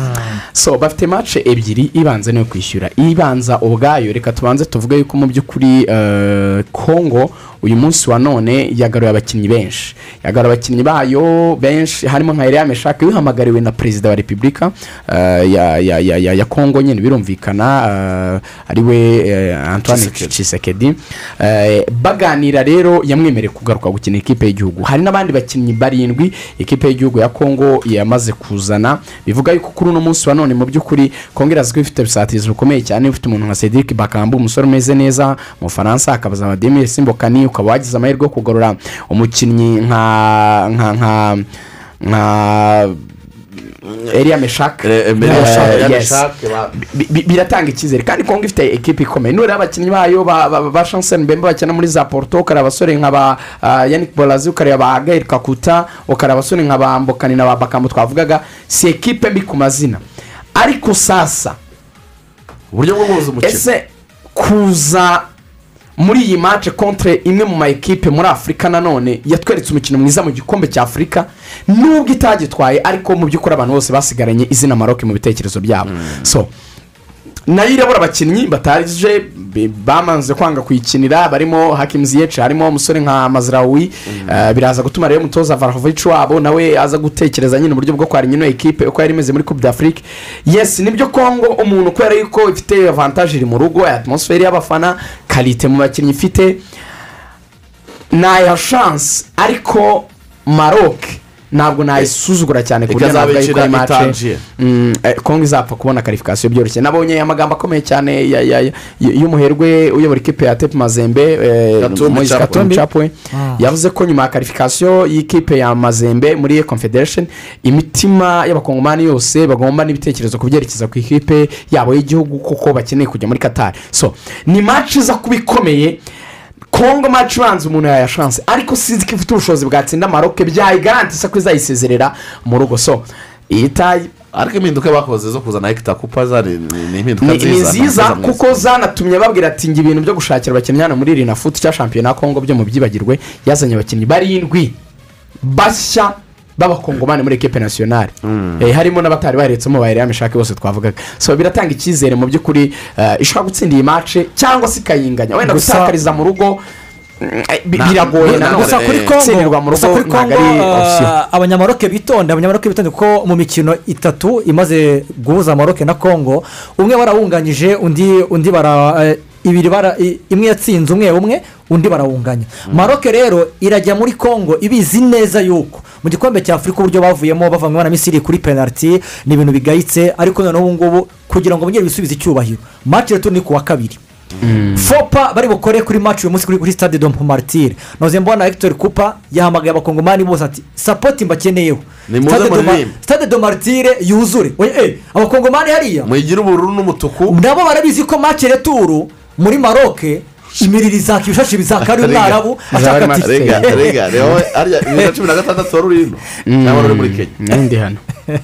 so bafite mace ebyiri ibanza niyo kwishyura ibanza ubwayo reka tubanze tuvuge yuko mu by'ukuri eh, kongo uyu munsi wa none yagaruye abakinnyi benshi yagaruye abakinnyi bayo benshi harimo nka eriya meshake wihamagariwe na perezida wa repubulika eh, ya, ya, ya, ya, ya kongo nyine birumvikana eh, ariwe eh, antoine Tshisekedi Eh, baganira rero yamwemereye kugaruka gukina ikipe y'igihugu hari n'abandi bakinnyi barindwi ikipe y'igihugu ya kongo yamaze kuzana bivuga yuko kuri uno munsi wa none mu by'ukuri kongo irazwi ifite ibisatirizo bikomeye cyane ifite umuntu nka cedric bakamba umusore umeze neza mu bufaransa hakabaza abademire simbokani ukaba wagize amahirwe yo kugorora umukinnyi nka nka nka nka eriya meshake Eh, eh, mbere ya Eh, Shaka- yes. Shaka ba- Bi- bi- biratanga icyizere kandi kongo ifite ekipa ikomeye nureba abakinnyi bayo ba- ba ba shansel mbembe bakina muri za porto ukareba abasore nka ba ah, yannick borazi ukareba ba gael kakuta ukareba abasore nka ba mbokani na ba bakambo twavugaga si ekipe mbi ku mazina ariko sasa uburyo bwo guhuza umukino ese kuza muri iyi mace kontre imwe mu ma ekipe muri afurika nanone yatweretse umukino mwiza mu gikombe cya afurika nubwo itagitwaye ariko mu by'ukuri abantu bose basigaranye izina maroke mu bitekerezo byabo so nayo irabura abakinnyi bataje be- bamanze kwanga kuyikinira barimo hakimuzi yece harimo umusore nka mazirawi eh, biraza gutuma rero umutoza varahovici wabo nawe aza gutekereza nyine uburyo bwo kwara ino ekipe uko yari imeze muri coupe d'afrique yes nibyo kongo umuntu kubera yuko ifite avantage iri mu rugo atmosfere y'abafana karite mu bakinnyi ifite naya shansi ariko maroke ntabwo nayisuzugura cyane ku buryo Reka navuga yuko nabicira iyi mace itangiye. Mm, eh, kongo izapfa kubona karifikasiyo byoroshye nabonye amagambo akomeye cyane ya- ya- ya- y'umuherwe uyobora ikipe ya tepu mazembe eh, Katumbi Moise Chapwe. Katumbi Chapwe. Ah. yavuze ko nyuma ya karifikasiyo y'ikipe ya mazembe muri confederation imitima y'abakongomani yose bagomba n'ibitekerezo kubyerekeza ku ikipe yabo y'igihugu kuko bakeneye kujya muri katari so ni maci iza kuba ikomeye kongo maci ubanza umuntu yaya shanse ariko sinzi ko ifite ubushobozi bwatsinda maroke byayigarantisa ko izayisezerera mu rugo so iyi tayi ariko impinduka bakoze zo kuzana hegita kupa za- ni ni- ni impinduka ni nziza ni nziza mwese. kuko zanatumye babwira ati ngo ibintu byo gushakira abakinnyi hano muri rina futi cya shampiyona ya kongo byo mu byibagirwe yazanye abakinnyi barindwi bashya b'abakongomani muri ekipe nasiyonari Eh, harimo n'abatari baretsemo ba eriya mishake bose twavugaga so biratanga icyizere mu by'ukuri eh, ishobora gutsinda iyi mace cyangwa se ikayinganya wenda Gusa- gutakariza mu rugo mm, eh, bi- Na- biragoye na- nanone gusa kuri eh, gutsindirwa kongo mu gusa rugo kuri ntabwo kongo ari option eh, abanyamaroke bitonde abanyamaroke bitonde kuko mu mikino itatu imaze guhuza maroke na kongo umwe barawunganyije undi undi bara eh, ibiri bara i- imwe yatsinze umwe umwe undi barawunganya maroke rero irajya muri kongo ibizi neza yuko mu gikombe cya afurika uburyo bavuyemo bavanywe na misiri kuri penaliti ni ibintu bigayitse ariko noneho ubu ngubu kugira ngo bongere bisubize icyubahiro maci retu ni ku wa kabiri fopa bari bukore kuri maci uyu munsi kuri- kuri stade dompo maritire noze mbona hector kupa yahamagaye abakongomani bose ati sapoti mbakeneyeho Nimuze Stade do Ma- muririmbe." stade do maritire yuzure Oya, eh, abakongomani hariya muyigire ubururu n'umutuku nabo barabizi ko maci returu muri maroke imiriri izaka ibishashi bizaka ari Rega. umwarabu ashaka ati rega rega reba we, ariya bibiri na cumi na gatandatu wari urimo nawe wari uri muri kenya n'indi hano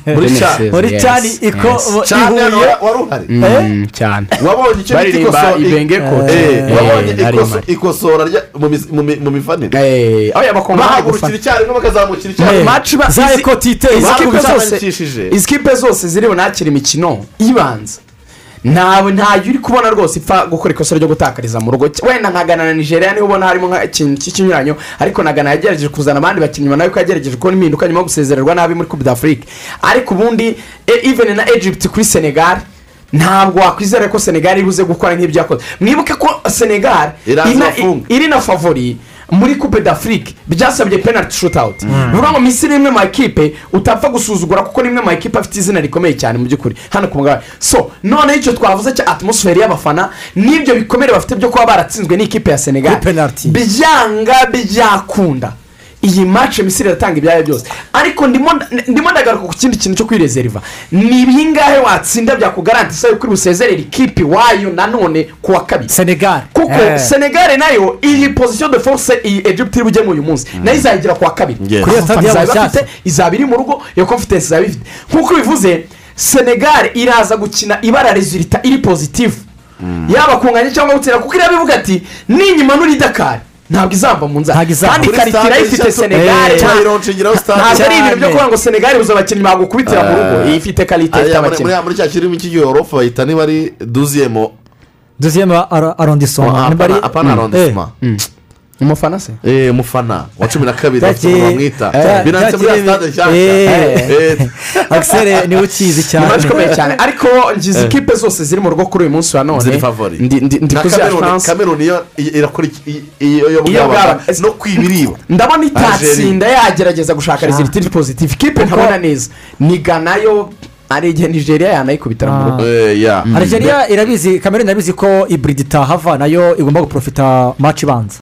muri cya muri Yes, cyane yes. iko cyane hano ihuye wari uhari Mm, cyane wabonye icyo bita baririmba ikoso- ibenge kote Eh, wabonye Eh, ikoso- Neymar. ikosora rya- mu mis- mu mi- mu mifanire Eh, oya abakongomani bari gufana bahagurukira icyarimwe bakazamukira Eh, icyarimwe match ba- za izi- ekoti iteye izi kipe zose- zabandikishije. izi kipe zose ziri bunakire imikino ibanza ntawe ntayo uri kubona rwose ipfa gukora ikosa ryo gutakariza mu rugo wenda nka Ghana na nigeria niba ubona harimo nk'ikintu cy'ikinyuranyo ariko na Ghana yagerageje kuzana abandi bakinnyi ubona yuko yagerageje kubona impinduka nyuma yo gusezererwa nabi muri coupe d'afrique ariko ubundi e- even na egypt kuri senegal ntabwo wakwizera ko senegal ibuze gukora nk'ibyo yakoze mwibuke ko senegal Iraza ina- bafunga. iri na favori muri coupe d'afrique byasabye penalty shootout ni ukuvuga ngo minsi ni imwe mu makipe utapfa gusuzugura kuko ni imwe mu makipe afite izina rikomeye cyane mu by'ukuri hano ku mugabane so noneho icyo twavuze cya atmosfere y'abafana n'ibyo bikomere bafite byo kuba baratsinzwe n'ikipe ya senegal Kuri penalty. byanga byakunda iyi mace misiri iratanga ibyayo byose ariko ndimo nda- ndimo ndagaruka ku kindi kintu cyo kwirezeriva ni ibingahe watsinda byakugarantisa yuko uri busezerere ikipe iwayo nanone ku wa kabiri senegal kuko Eh. senegal nayo iyi position de force iyi egypt iri bujyemo uyu munsi nayo izayigira ku wa kabiri Yes. kuri iyo Yabo stade izaba nshyashya. ifite izaba iri mu rugo iyo confidence izaba ifite nk'uko bivuze senegal iraza gukina ibara resulita iri positive yaba kunganya cyangwa gutsinda kuko iriya bivuga ati ninyuma nuri dakari ntabwo izamba mu nzara Ntabwo izamba. kandi Kuri karite stade irayifite eshatu- senegal Eh, cyane irongera stade ntabwo ari ibintu byo cyane. kuvuga ngo senegal buze abakinnyi bagukubitira mu rugo Eh, iyi ifite karite ifite ariya muri- abakinnyi muri- muri cya kirimi cy'igihorofu bahita niba ari duziyemo duziyemo arondisoma niba ari apana arondisima umufana se Eh, mufana wa cumi na kabiri Cya bafite ukuntu ki- cya- bamwita cya binatse muri ya kirimi- stade nshyashya Eh. Eh, akisere niwe ukizi ni cyane iwacu ikomeye cyane ariko ngizi ikipe zose ziri mu rugo kuri uyu munsi wa none ziri favori ndi ndi ndi na kuziha kameruni chance. kameruni yo i- irakora iki- i- iyo yo Iyo bwaba bwaba- no kwibiribwa ndabona itatsinda Algeria. yagerageza gushaka resultiri positive ikipe ntabona neza ni gana yo ari igihe nigeria yanayikubitira mu rugo Eh, ya algeria irabizi kameruni irabizi ko iburidi itahava nayo igomba guprofita maci ibanza